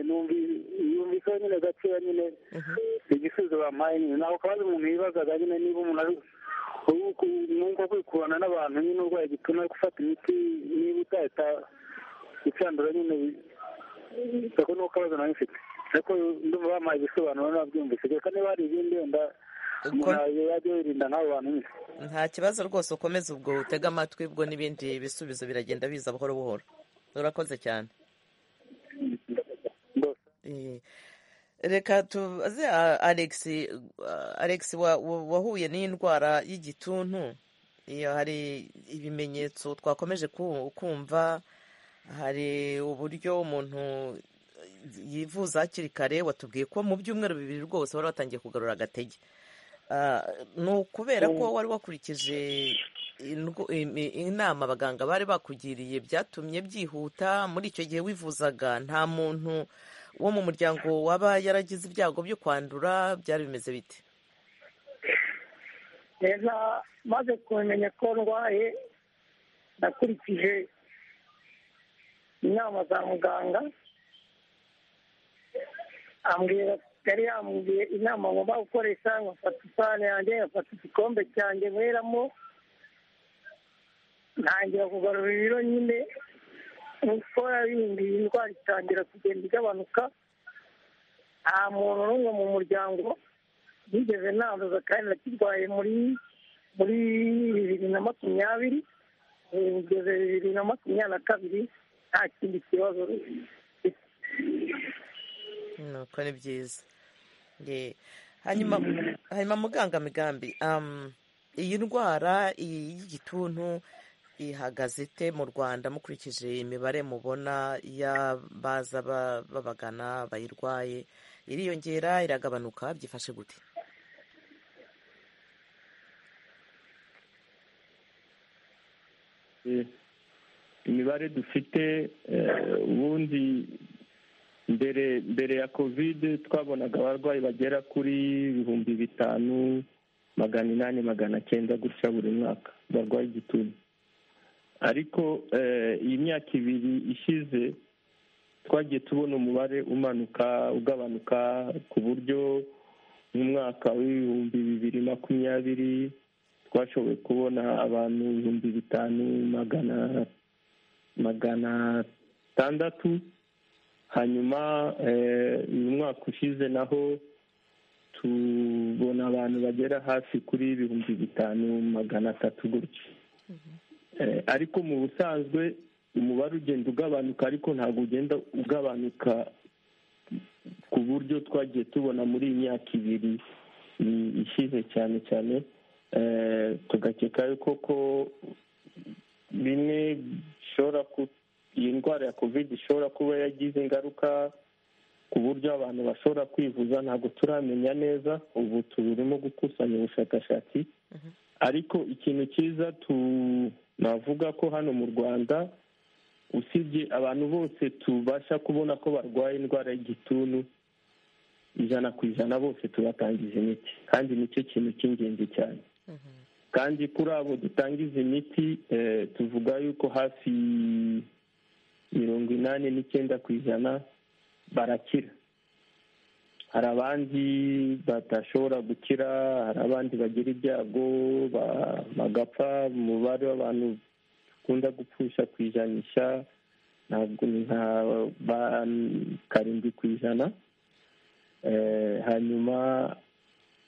yumvise nyine gakeya nyine igisubizo bamuhaye nyine nako kabazo umuntu yibazaga nyine niba umuntu ari mwumva kwikurana n'abantu nyine urwaye igituntu ari gufata imiti niba utahita ucandura nyine ako ni ko kabazo nari mfite ariko ndumva bamuhaye ibisobanuro nabyumvise reka niba hari ibindi wenda nta kibazo rwose ukomeza ubwo utega amatwi ubwo n'ibindi bisubizo biragenda biza buhoro buhoro urakoze cyane reka tubaze alex wahuye n'indwara y'igituntu iyo hari ibimenyetso twakomeje kumva hari uburyo umuntu yivuza hakiri kare watubwiye ko mu byumweru bibiri rwose wari watangiye kugarura agatege ni ukubera ko wari wakurikije inama abaganga bari bakugiriye byatumye byihuta muri icyo gihe wivuzaga nta muntu wo mu muryango waba yaragize ibyago byo kwandura byari bimeze bite reza maze kumenya ko ndwaye nakurikije inama za muganga ambwira yari yambwiye inama ngomba gukoresha nkafata isahani yanjye nkafata igikombe cyanjye nkweramo ntangira kugarura ibiro nyine nk'uko yabindi indwara itangira kugenda igabanuka nta muntu n'umwe mu muryango yigeze nanduza kandi nakirwaye muri muri bibiri na makumyabiri kugeza bibiri na makumyabiri na kabiri nta kindi kibazo nuko ni byiza hanyuma muganga migambi iyi ndwara y'igituntu ihagaze ite mu rwanda mukurikije imibare mubona y'abaza babagana bayirwaye iriyongera iragabanuka byifashe gute imibare dufite ubundi mbere mbere ya kovide twabonaga abarwayi bagera kuri ibihumbi bitanu magana inani magana cyenda gutya buri mwaka barwaye igituntu ariko iyi myaka ibiri ishize twagiye tubona umubare umanuka ugabanuka ku buryo mu mwaka w'ibihumbi bibiri makumyabiri twashoboye kubona abantu ibihumbi bitanu magana magana atandatu hanyuma uyu mwaka ushize naho tubona abantu bagera hafi kuri ibihumbi bitanu magana atatu gutya ariko mu busanzwe umubare ugenda ugabanuka ariko ntabwo ugenda ugabanuka ku buryo twagiye tubona muri iyi myaka ibiri ishize cyane cyane tugakeka yuko ko bimwe bishobora iyi ndwara ya kovide ishobora kuba yagize ingaruka ku buryo abantu bashobora kwivuza ntabwo turamenya neza ubu turimo gukusanya ubushakashatsi ariko ikintu cyiza tunavuga ko hano mu rwanda usibye abantu bose tubasha kubona ko barwaye indwara y'igituntu ijana ku ijana bose tubatangiza imiti kandi nicyo kintu cy'ingenzi cyane kandi kuri abo dutangiza imiti tuvuga yuko hafi mirongo inani n'icyenda ku ijana barakira hari abandi badashobora gukira hari abandi bagira ibyago bagapfa umubare w'abantu dukunda gupfusha ku ijanisha ntabwo nka karindwi ku ijana hanyuma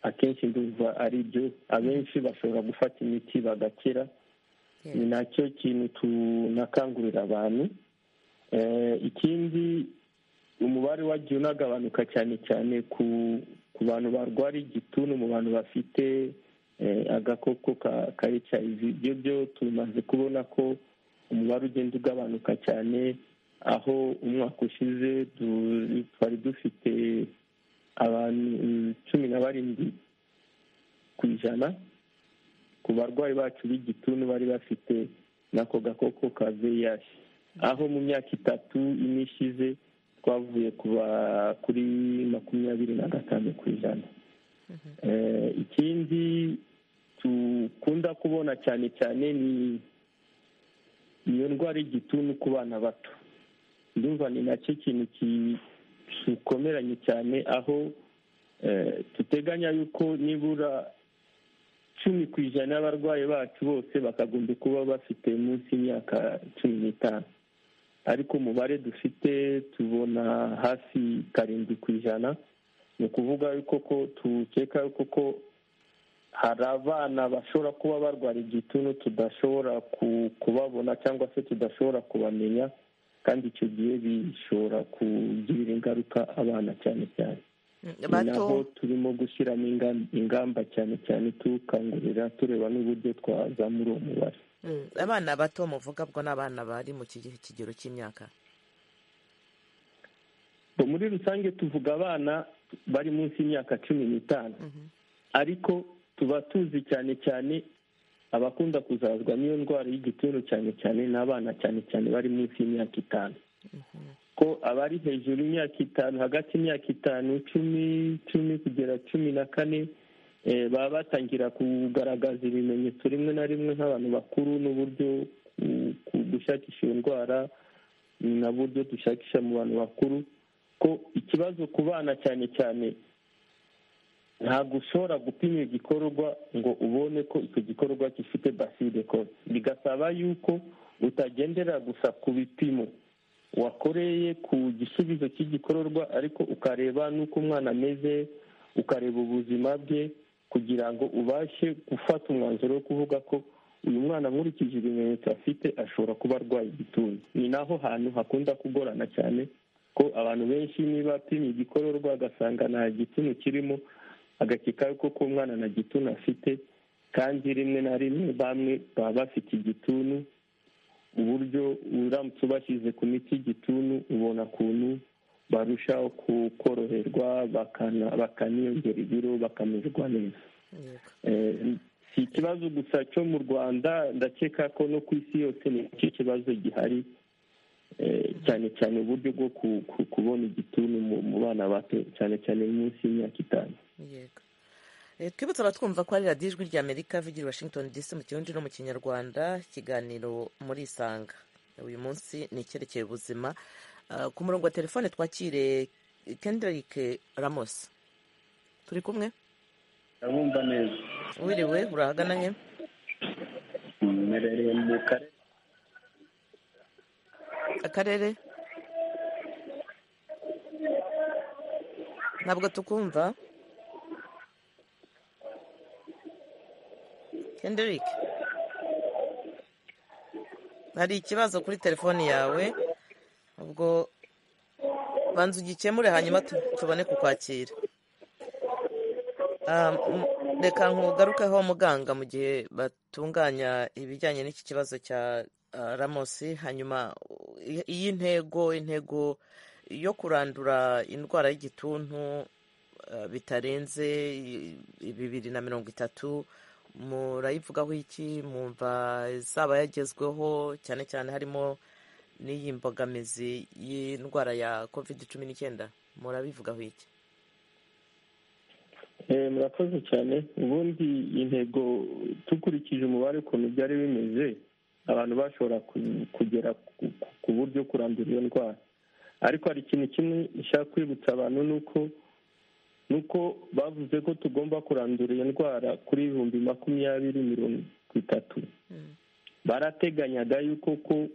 akenshi ndumva ari byo abenshi bashobora gufata imiti bagakira ni nacyo kintu tunakangurira abantu ikindi umubare wagiye unagabanuka cyane cyane ku ku bantu barwara igituntu mu bantu bafite agakoko ka hiv ibyo byo tumaze kubona ko umubare ugenda ugabanuka cyane aho umwaka ushize twari dufite abantu cumi na barindwi ku ijana ku barwayi bacu b'igituntu bari bafite n'ako gakoko ka vih aho mu myaka itatu ine ishize twavuye kuba kuri makumyabiri na gatanu ku ijana ikindi dukunda kubona cyane cyane ni iyo ndwara y'igituntu ku bana bato ndumva ni nacyo kintu gikomeranye cyane aho duteganya yuko nibura cumi ku ijana y'abarwayi bacu bose bakagomba kuba bafite munsi y'imyaka cumi n'itanu ariko umubare dufite tubona hafi karindwi ku ijana ni ukuvuga yuko ko tukeka yuko ko hari abana bashobora kuba barwara igituntu tudashobora kubabona cyangwa se tudashobora kubamenya kandi icyo gihe bishobora kugirira ingaruka abana cyane cyane ni naho turimo gushyiramo ingamba cyane cyane tukangurira tureba n'uburyo twazamura uwo mubare abana bato muvuga bwo ni abana bari mu kigero cy'imyaka muri rusange tuvuga abana bari munsi y'imyaka cumi n'itanu ariko tuba tuzi cyane cyane abakunda kuzazwa n'iyo ndwara y'igituntu cyane cyane ni abana cyane cyane bari munsi y'imyaka itanu ko abari hejuru y'imyaka itanu hagati y'imyaka itanu cumi cumi kugera cumi na kane baba batangira kugaragaza ibimenyetso rimwe na rimwe nk'abantu bakuru n'uburyo gushakisha iyo ndwara ni n'uburyo dushakisha mu bantu bakuru ko ikibazo ku bana cyane cyane ntabwo ushobora gupima igikorwa ngo ubone ko icyo gikorwa gifite baside kose bigasaba yuko utagendera gusa ku bipimo wakoreye ku gisubizo cy'igikororwa ariko ukareba n'uko umwana ameze ukareba ubuzima bwe kugira ngo ubashe gufata umwanzuro wo kuvuga ko uyu mwana nkurikije ibimenyetso afite ashobora kuba arwaye igituntu ni naho hantu hakunda kugorana cyane ko abantu benshi niba apimye igikororwa agasanga nta gituntu kirimo agakeka yuko ko umwana nta gituntu afite kandi rimwe na rimwe bamwe baba bafite igituntu uburyo uramutse ubashyize ku miti y'igituntu ubona ukuntu barushaho koroherwa bakaniyongera ibiro bakamererwa neza si ikibazo gusa cyo mu rwanda ndakeka ko no ku isi yose ni icyo kibazo gihari cyane cyane uburyo bwo kubona igituntu mu bana bato cyane cyane munsi y'imyaka itanu twibutse abatwumva ko ari radiyo ijwi rya amerika vigira washington dc mu kirundi no mu kinyarwanda ikiganiro muri isanga uyu munsi ni icyerekeye ubuzima ku murongo wa telefone twakire kenderike ramosi turi kumwe ndabumva neza wiriwe urahagana he mmerereye mu karere akarere ntabwo tukumva Kendrick hari ikibazo kuri telefone yawe ubwo banza ugikemure hanyuma tubone kukwakira reka nkugarukeho muganga mu gihe batunganya ibijyanye n'iki kibazo cya ramosi hanyuma iyi ntego intego yo kurandura indwara y'igituntu bitarenze bibiri na mirongo itatu murayivugaho iki mwumva zaba yagezweho cyane cyane harimo n'iyi mbogamizi y'indwara ya kovide cumi n'icyenda murabivugaho iki murakoze cyane ubundi intego dukurikije umubare ukuntu byari bimeze abantu bashobora kugera ku buryo kurandura iyo ndwara ariko hari ikintu kimwe nshaka kwibutsa abantu ni uko ni uko bavuze ko tugomba kurandura iyo ndwara kuri ibihumbi makumyabiri mirongo itatu barateganyaga yuko ko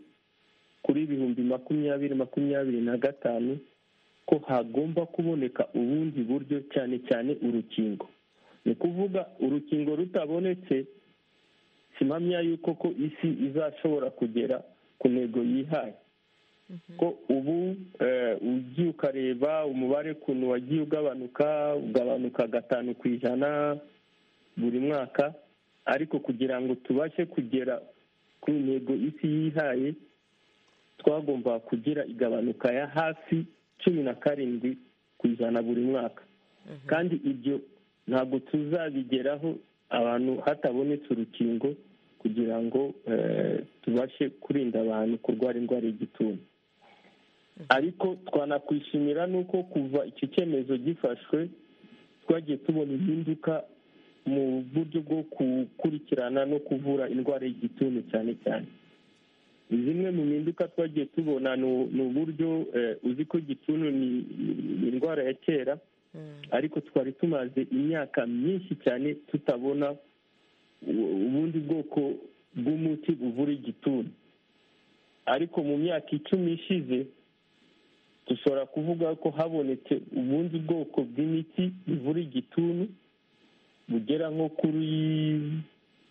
kuri ibihumbi makumyabiri makumyabiri na gatanu ko hagomba kuboneka ubundi buryo cyane cyane urukingo ni ukuvuga urukingo rutabonetse simpamya yuko ko isi izashobora kugera ku ntego yihaye ko ubu ugiye ukareba umubare ukuntu wagiye ugabanuka ugabanuka gatanu ku ijana buri mwaka ariko kugira ngo tubashe kugera ku ntego isi yihaye twagomba kugira igabanuka ya hafi cumi na karindwi ku ijana buri mwaka kandi ibyo ntabwo tuzabigeraho abantu hatabonetse urukingo kugira ngo tubashe kurinda abantu kurwara indwara y'igituntu ariko twanakwishimira nuko kuva icyo cyemezo gifashwe twagiye tubona impinduka mu buryo bwo gukurikirana no kuvura indwara y'igituntu cyane cyane zimwe mu mpinduka twagiye tubona ni uburyo uzi ko igituntu ni indwara ya kera ariko twari tumaze imyaka myinshi cyane tutabona ubundi bwoko bw'umuti buvura igituntu ariko mu myaka icumi ishize dushobora kuvuga ko habonetse ubundi bwoko bw'imiti buvura igituntu bugera nko kuri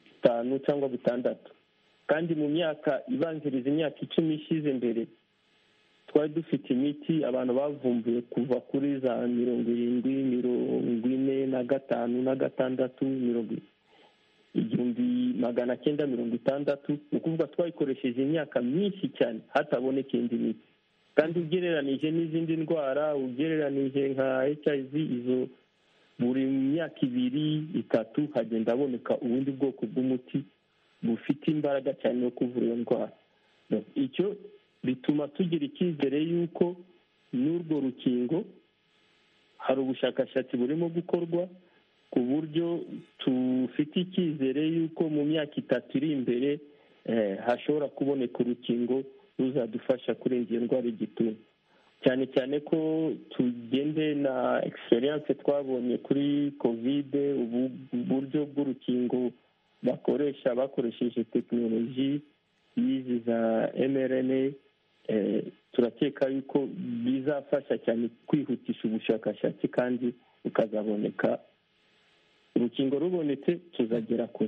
bitanu cyangwa bitandatu kandi mu myaka ibanziriza imyaka icumi ishize mbere twari dufite imiti abantu bavumbuye kuva kuri za mirongo irindwi mirongo ine na gatanu na gatandatu mirongo igihumbi magana cyenda mirongo itandatu ni ukuvuga twayikoresheje imyaka myinshi cyane hataboneka indi miti kandi ugereranije n'izindi ndwara ugereranije nka hiv izo buri myaka ibiri itatu hagenda haboneka ubundi bwoko bw'umuti bufite imbaraga cyane yo kuvura iyo ndwara icyo bituma tugira icyizere y'uko n'urwo rukingo hari ubushakashatsi burimo gukorwa ku buryo tufite icyizere y'uko mu myaka itatu iri imbere hashobora kuboneka urukingo ruzadufasha kurenza iyo ndwara igituntu cyane cyane ko tugende na egiserense twabonye kuri kovide ubu buryo bw'urukingo bakoresha bakoresheje tekinoloji y'izi za mrna turakeka yuko bizafasha cyane kwihutisha ubushakashatsi kandi bukazaboneka urukingo rubonetse tuzagera ku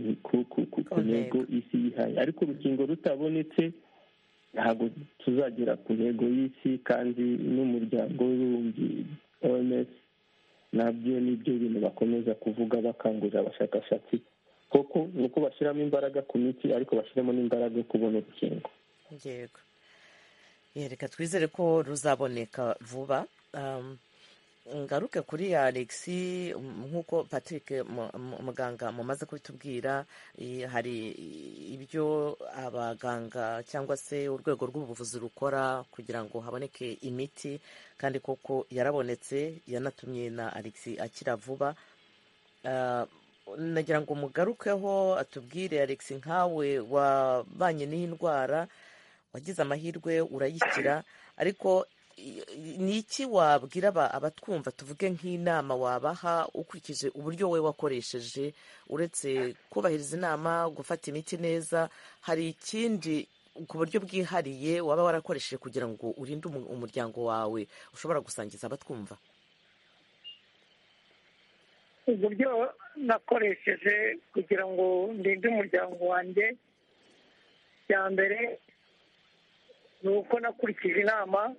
ntego isi yihaye ariko urukingo rutabonetse ntabwo tuzagera ku ntego y'isi kandi n'umuryango w'ibihumbi oms nabyo nibyo bintu bakomeza kuvuga bakangurira abashakashatsi koko ni uko bashyiramo imbaraga ku miti ariko bashyiramo n'imbaraga yo kubona urukingo yego reka twizere ko ruzaboneka vuba ngaruke kuri alex nk'uko patrick muganga mumaze kubitubwira hari ibyo abaganga cyangwa se urwego rw'ubuvuzi rukora kugira ngo haboneke imiti kandi koko yarabonetse yanatumye na alex akira vuba nagira ngo mugarukeho atubwire alex nkawe wabanye n'iyi ndwara wagize amahirwe urayikira ariko ni iki wabwira abatwumva tuvuge nk'inama wabaha ukurikije uburyo we wakoresheje uretse kubahiriza inama gufata imiti neza hari ikindi ku buryo bwihariye waba warakoresheje kugira ngo urinde umuryango wawe ushobora gusangiza abatwumva uburyo nakoresheje kugira ngo ndinde umuryango wanjye bya mbere ni uko nakurikije inama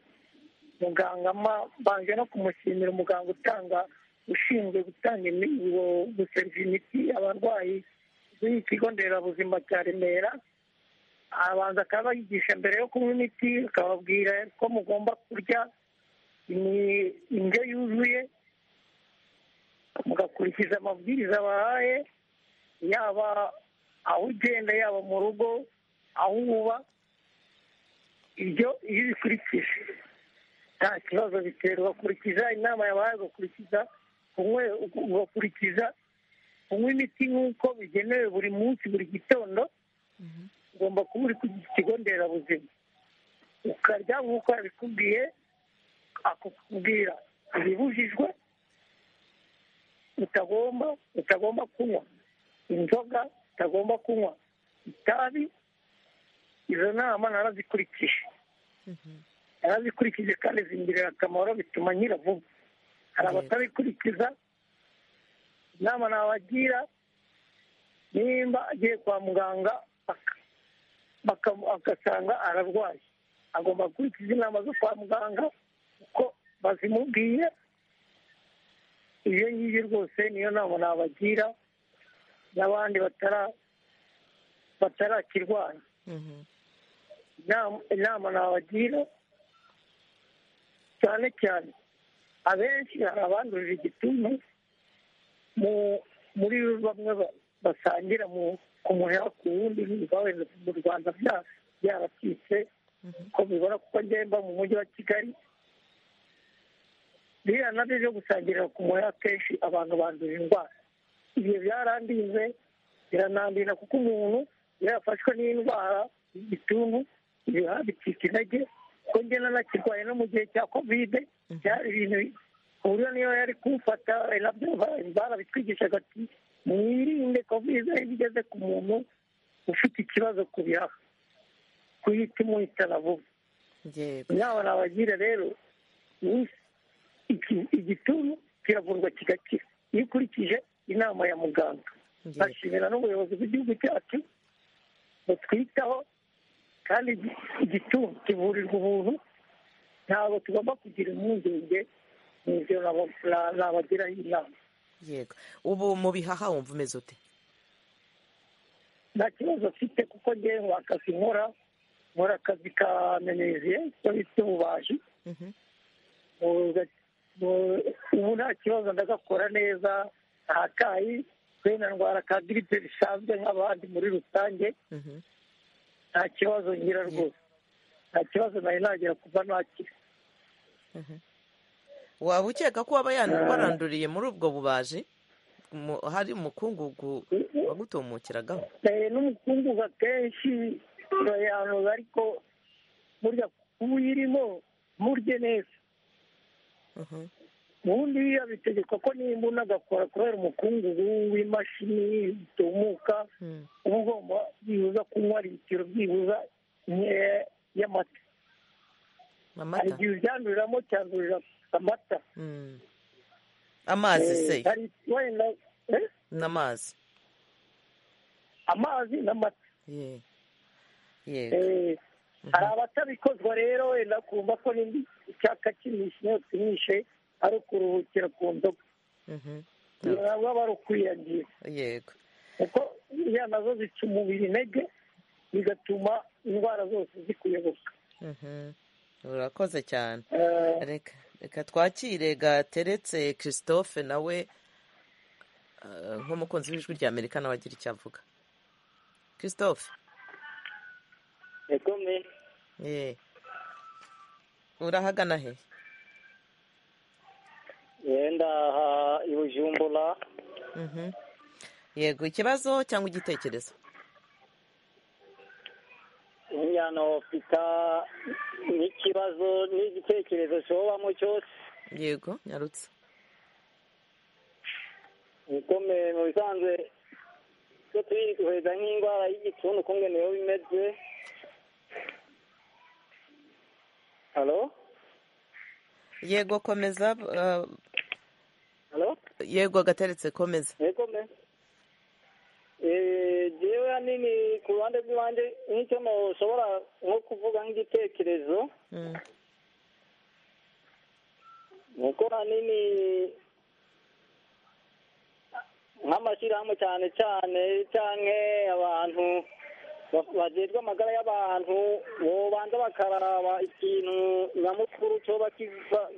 muganga mbanje no kumushimira umuganga utanga ushinzwe gutanga guseriva imiti abarwayi b'ikigo nderabuzima cya remera arabanza akaba yigisha mbere yo kunywa imiti akababwira ko mugomba kurya indyo yuzuye mugakurikiza amabwiriza bahaye yaba aho ugenda yaba mu rugo aho uba ibyo iyo ubikurikije nta kibazo bitera ugakurikiza inama yabaye ugakurikiza ugakurikiza kunywa imiti nk'uko bigenewe buri munsi buri gitondo ugomba kuba uri ku kigo nderabuzima ukarya nk'uko yabikubwiye akakubwira ibibujijwe utagomba utagomba kunywa inzoga utagomba kunywa itabi izo nama narazikurikije narazikurikije kandi zingirira akamaro bituma nyira vuba hari abatabikurikiza inama nabagira nimba agiye kwa muganga agasanga ararwaye agomba gukurikiza inama zo kwa muganga kuko bazimubwiye ibyo ngibyo rwose niyo nama nabagira n'abandi batarakirwanya inama nabagira cyane cyane abenshi hari abandurira igituntu muri bamwe basangira ku muheha ku wundi ntibwawe mu rwanda byaracitse ko bibona kuko mba mu mujyi wa kigali biriya nabyo byo gusangirira ku muheha kenshi abantu bandura indwara ibyo byarandinze biranandira kuko umuntu iyo yafashwe n'indwara y'igituntu ibihaha bicika intege kuko ngena nakirwaye no mu gihe cya kovide byari ibintu ku buryo niyo yari kumfata nabyo barabitwigishaga ati mwirinde kovide iyo igeze ku muntu ufite ikibazo ku bihaha kuyita imuhitana vuba inama nabagira rero igituntu kiravurwa kigakira iyo ukurikije inama ya muganga bashimira n'ubuyobozi bw'igihugu cyacu butwitaho kandi igituntu kivurirwa ubuntu ntabwo tugomba kugira impungenge n'ibyo nabagiraho inama yego ubu mu bihaha wumva umeze ute nta kibazo afite kuko ngewe akazi nkora nkora akazi ka meneziye ko bita ububaji ubu nta kibazo ndagakora neza nta kayi kuri na ndwara ka giripe bisanzwe nk'abandi muri rusange nta kibazo ngira rwose nta kibazo nari nagira kuva nakira waba ukeka ko waba waranduriye muri ubwo bubaji hari umukungugu wagutumukiragaho n'umukungugu akenshi turayanuza ariko burya kuba uyirimo murye neza ubundi bitegekwa ko nimba unagakora kubera umukungugu w'imashini zitumuka uba ugomba byibuza kunywa litiro byibuza nkeya y'amata hari igihe ubyanduriramo cyandurira amata amazi se wenda n'amazi amazi n'amata hari abatabikozwa rero wenda kumva ko n'indi icyaka kinishe inyota inishe ari ukuruhukira ku nzoga ntabwo aba ari ukwiyangira yego kuko iriya nazo zica umubiri intege bigatuma indwara zose zikuyoboka urakoze cyane reka reka twakire gateretse christophe nawe nk'umukunzi w'ijwi rya amerika nawe agira icyo avuga christophe urahagana he yenda aha i bujumbura yego ikibazo cyangwa igitekerezo yana ofita n'ikibazo n'igitekerezo cyobamo cyose yego nyarutse bikomeye mu bisanzwe ko turi guheza nk'indwara y'igituntu kumwe niyo bimeze halo yego komeza halo yego agateretse komeza yego me jewe hanini ku ruhande rw'ibanze nk'icyo mushobora nko kuvuga nk'igitekerezo nuko hanini nk'amashyirahamwe cyane cyane cyangwa abantu bagezwa amagara y'abantu babanza bakaraba ikintu nyamukuru cyoba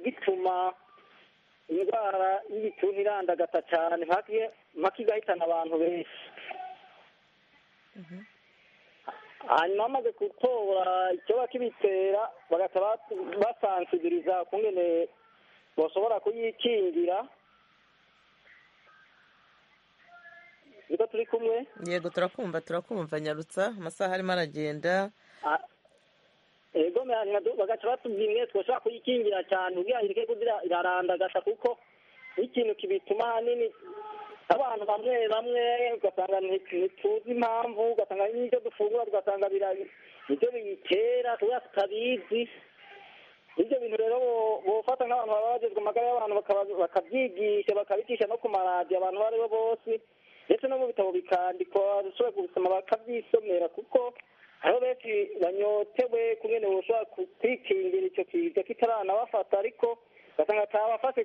gituma indwara y'igituntu irandagata cyane mpaka igahitana abantu benshi hanyuma bamaze gutora icyoba kibitera bagahita basansibiriza ku ngene bashobora kuyikingira niko turi kumwe yego turakumva turakumva nyarutsa amasaha arimo aragenda yego bagaca batubwira imwe twashobora kuyikingira cyane ubwira ireke kugira irarandagasa kuko n'ikintu kibituma ahanini abantu bamwe bamwe ugasanga ntituzi impamvu ugasanga n'ibyo dufungura tugasanga nibyo biyitera kubera tutabizi ibyo bintu rero bofata nk'abantu baba bagezwa amagara y'abantu bakabyigisha bakabigisha no ku maradiyo abantu abo ari bo bose ndetse no mu bitabo bikandikwa ushobora kubisoma bakabyisomera kuko hariho benshi banyotewe kumwe niba ushobora kwikingira icyo kiza kitaranabafata ariko ugasanga atabafashe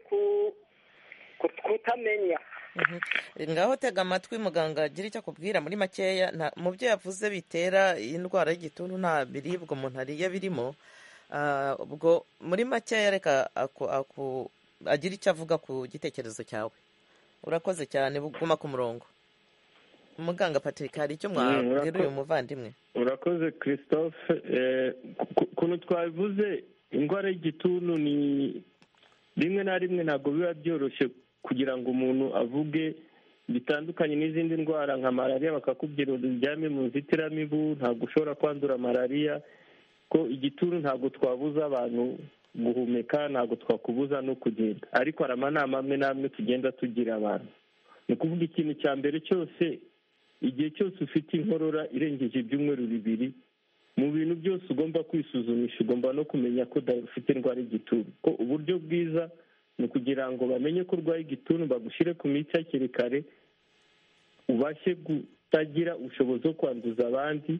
kutamenya ngaho tega amatwi muganga agira icyo akubwira muri makeya mu byo yavuze bitera indwara y'igituntu nta biribwa umuntu ariye birimo ubwo muri makeya reka agira icyo avuga ku gitekerezo cyawe urakoze cyane guma ku murongo muganga patrick hari icyo mwabwira uyu muvandimwe urakoze christophe ukuntu twabivuze indwara y'igituntu ni rimwe na rimwe ntabwo biba byoroshye kugira ngo umuntu avuge bitandukanye n'izindi ndwara nka malariya bakakubwira uryame mu nzitiramibu ntabwo ushobora kwandura malariya ko igituntu ntabwo twabuza abantu guhumeka ntabwo twakubuza no kugenda ariko hari amanama amwe n'amwe tugenda tugira abantu ni ukuvuga ikintu cya mbere cyose igihe cyose ufite inkorora irengeje ibyumweru bibiri mu bintu byose ugomba kwisuzumisha ugomba no kumenya ko ufite indwara y'igituntu ko uburyo bwiza ni ukugira ngo bamenye ko urwaye igituntu bagushyire ku miti hakiri kare ubashe kutagira ubushobozi bwo kwanduza abandi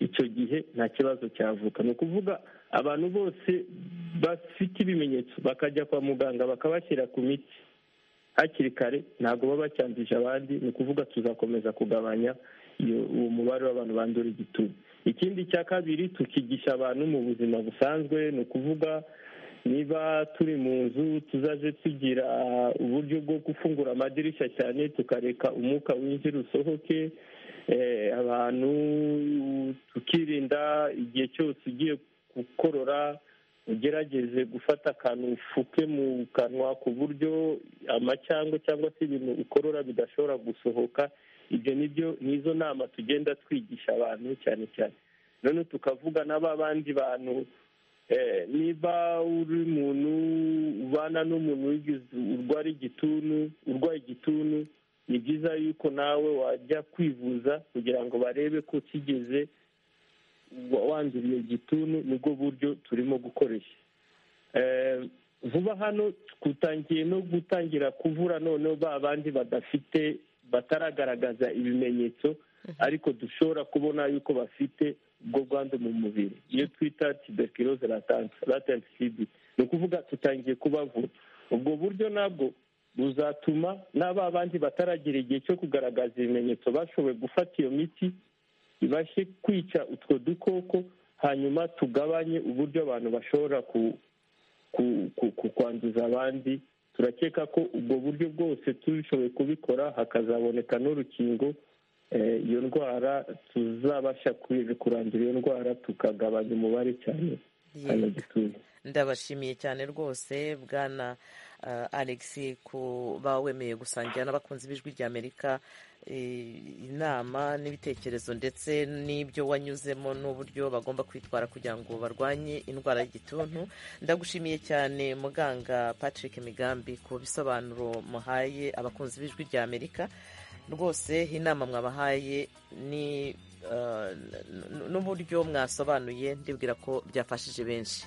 icyo gihe nta kibazo cyavuka ni ukuvuga abantu bose bafite ibimenyetso bakajya kwa muganga bakabashyira ku miti hakiri kare ntabwo baba bacyanduje abandi ni ukuvuga tuzakomeza kugabanya uwo mubare w'abantu bandura igituntu ikindi cya kabiri tukigisha abantu mu buzima busanzwe ni ukuvuga niba turi mu nzu tuzaje tugira uburyo bwo gufungura amadirishya cyane tukareka umwuka winjira usohoke abantu tukirinda igihe cyose ugiye gukorora ugerageze gufata akantu ufuke mu kanwa ku buryo amacyango cyangwa se ibintu ukorora bidashobora gusohoka ibyo nibyo n'izo nama tugenda twigisha abantu cyane cyane none tukavuga n'aba bandi bantu niba uri umuntu ubana n'umuntu urwara igituntu urwaye igituntu ni byiza yuko nawe wajya kwivuza kugira ngo barebe ko ukigeze wanduriye igituntu nibwo buryo turimo gukoresha vuba hano tutangiye no gutangira kuvura noneho ba bandi badafite bataragaragaza ibimenyetso ariko dushobora kubona yuko bafite ubwo bwandu mu mubiri iyo twita tuberculosis latente cd ni ukuvuga tutangiye kubavura ubwo buryo nabwo buzatuma n'aba bandi bataragira igihe cyo kugaragaza ibimenyetso bashoboye gufata iyo miti ibashe kwica utwo dukoko hanyuma tugabanye uburyo abantu bashobora kwanduza abandi turakeka ko ubwo buryo bwose tubishoboye kubikora hakazaboneka n'urukingo iyo ndwara tuzabasha kurandura iyo ndwara tukagabanya umubare cyane ndabashimiye cyane rwose bwana alex kuba wemeye gusangira n'abakunzi b'ijwi ry'amerika inama n'ibitekerezo ndetse n'ibyo wanyuzemo n'uburyo bagomba kwitwara kugira ngo barwanye indwara y'igituntu ndagushimiye cyane muganga patrick migambi ku bisobanuro muhaye abakunzi b'ijwi ry'amerika rwose inama mwabahaye ni n'uburyo mwasobanuye ndibwira ko byafashije benshi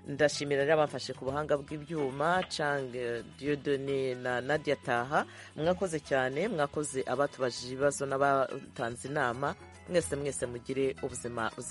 ndashimira rero abamfashe ku buhanga bw'ibyuma cang diodone na nadia taha mwakoze cyane mwakoze abatubajije ibibazo n'abatanze inama mwese mwese mugire ubuzima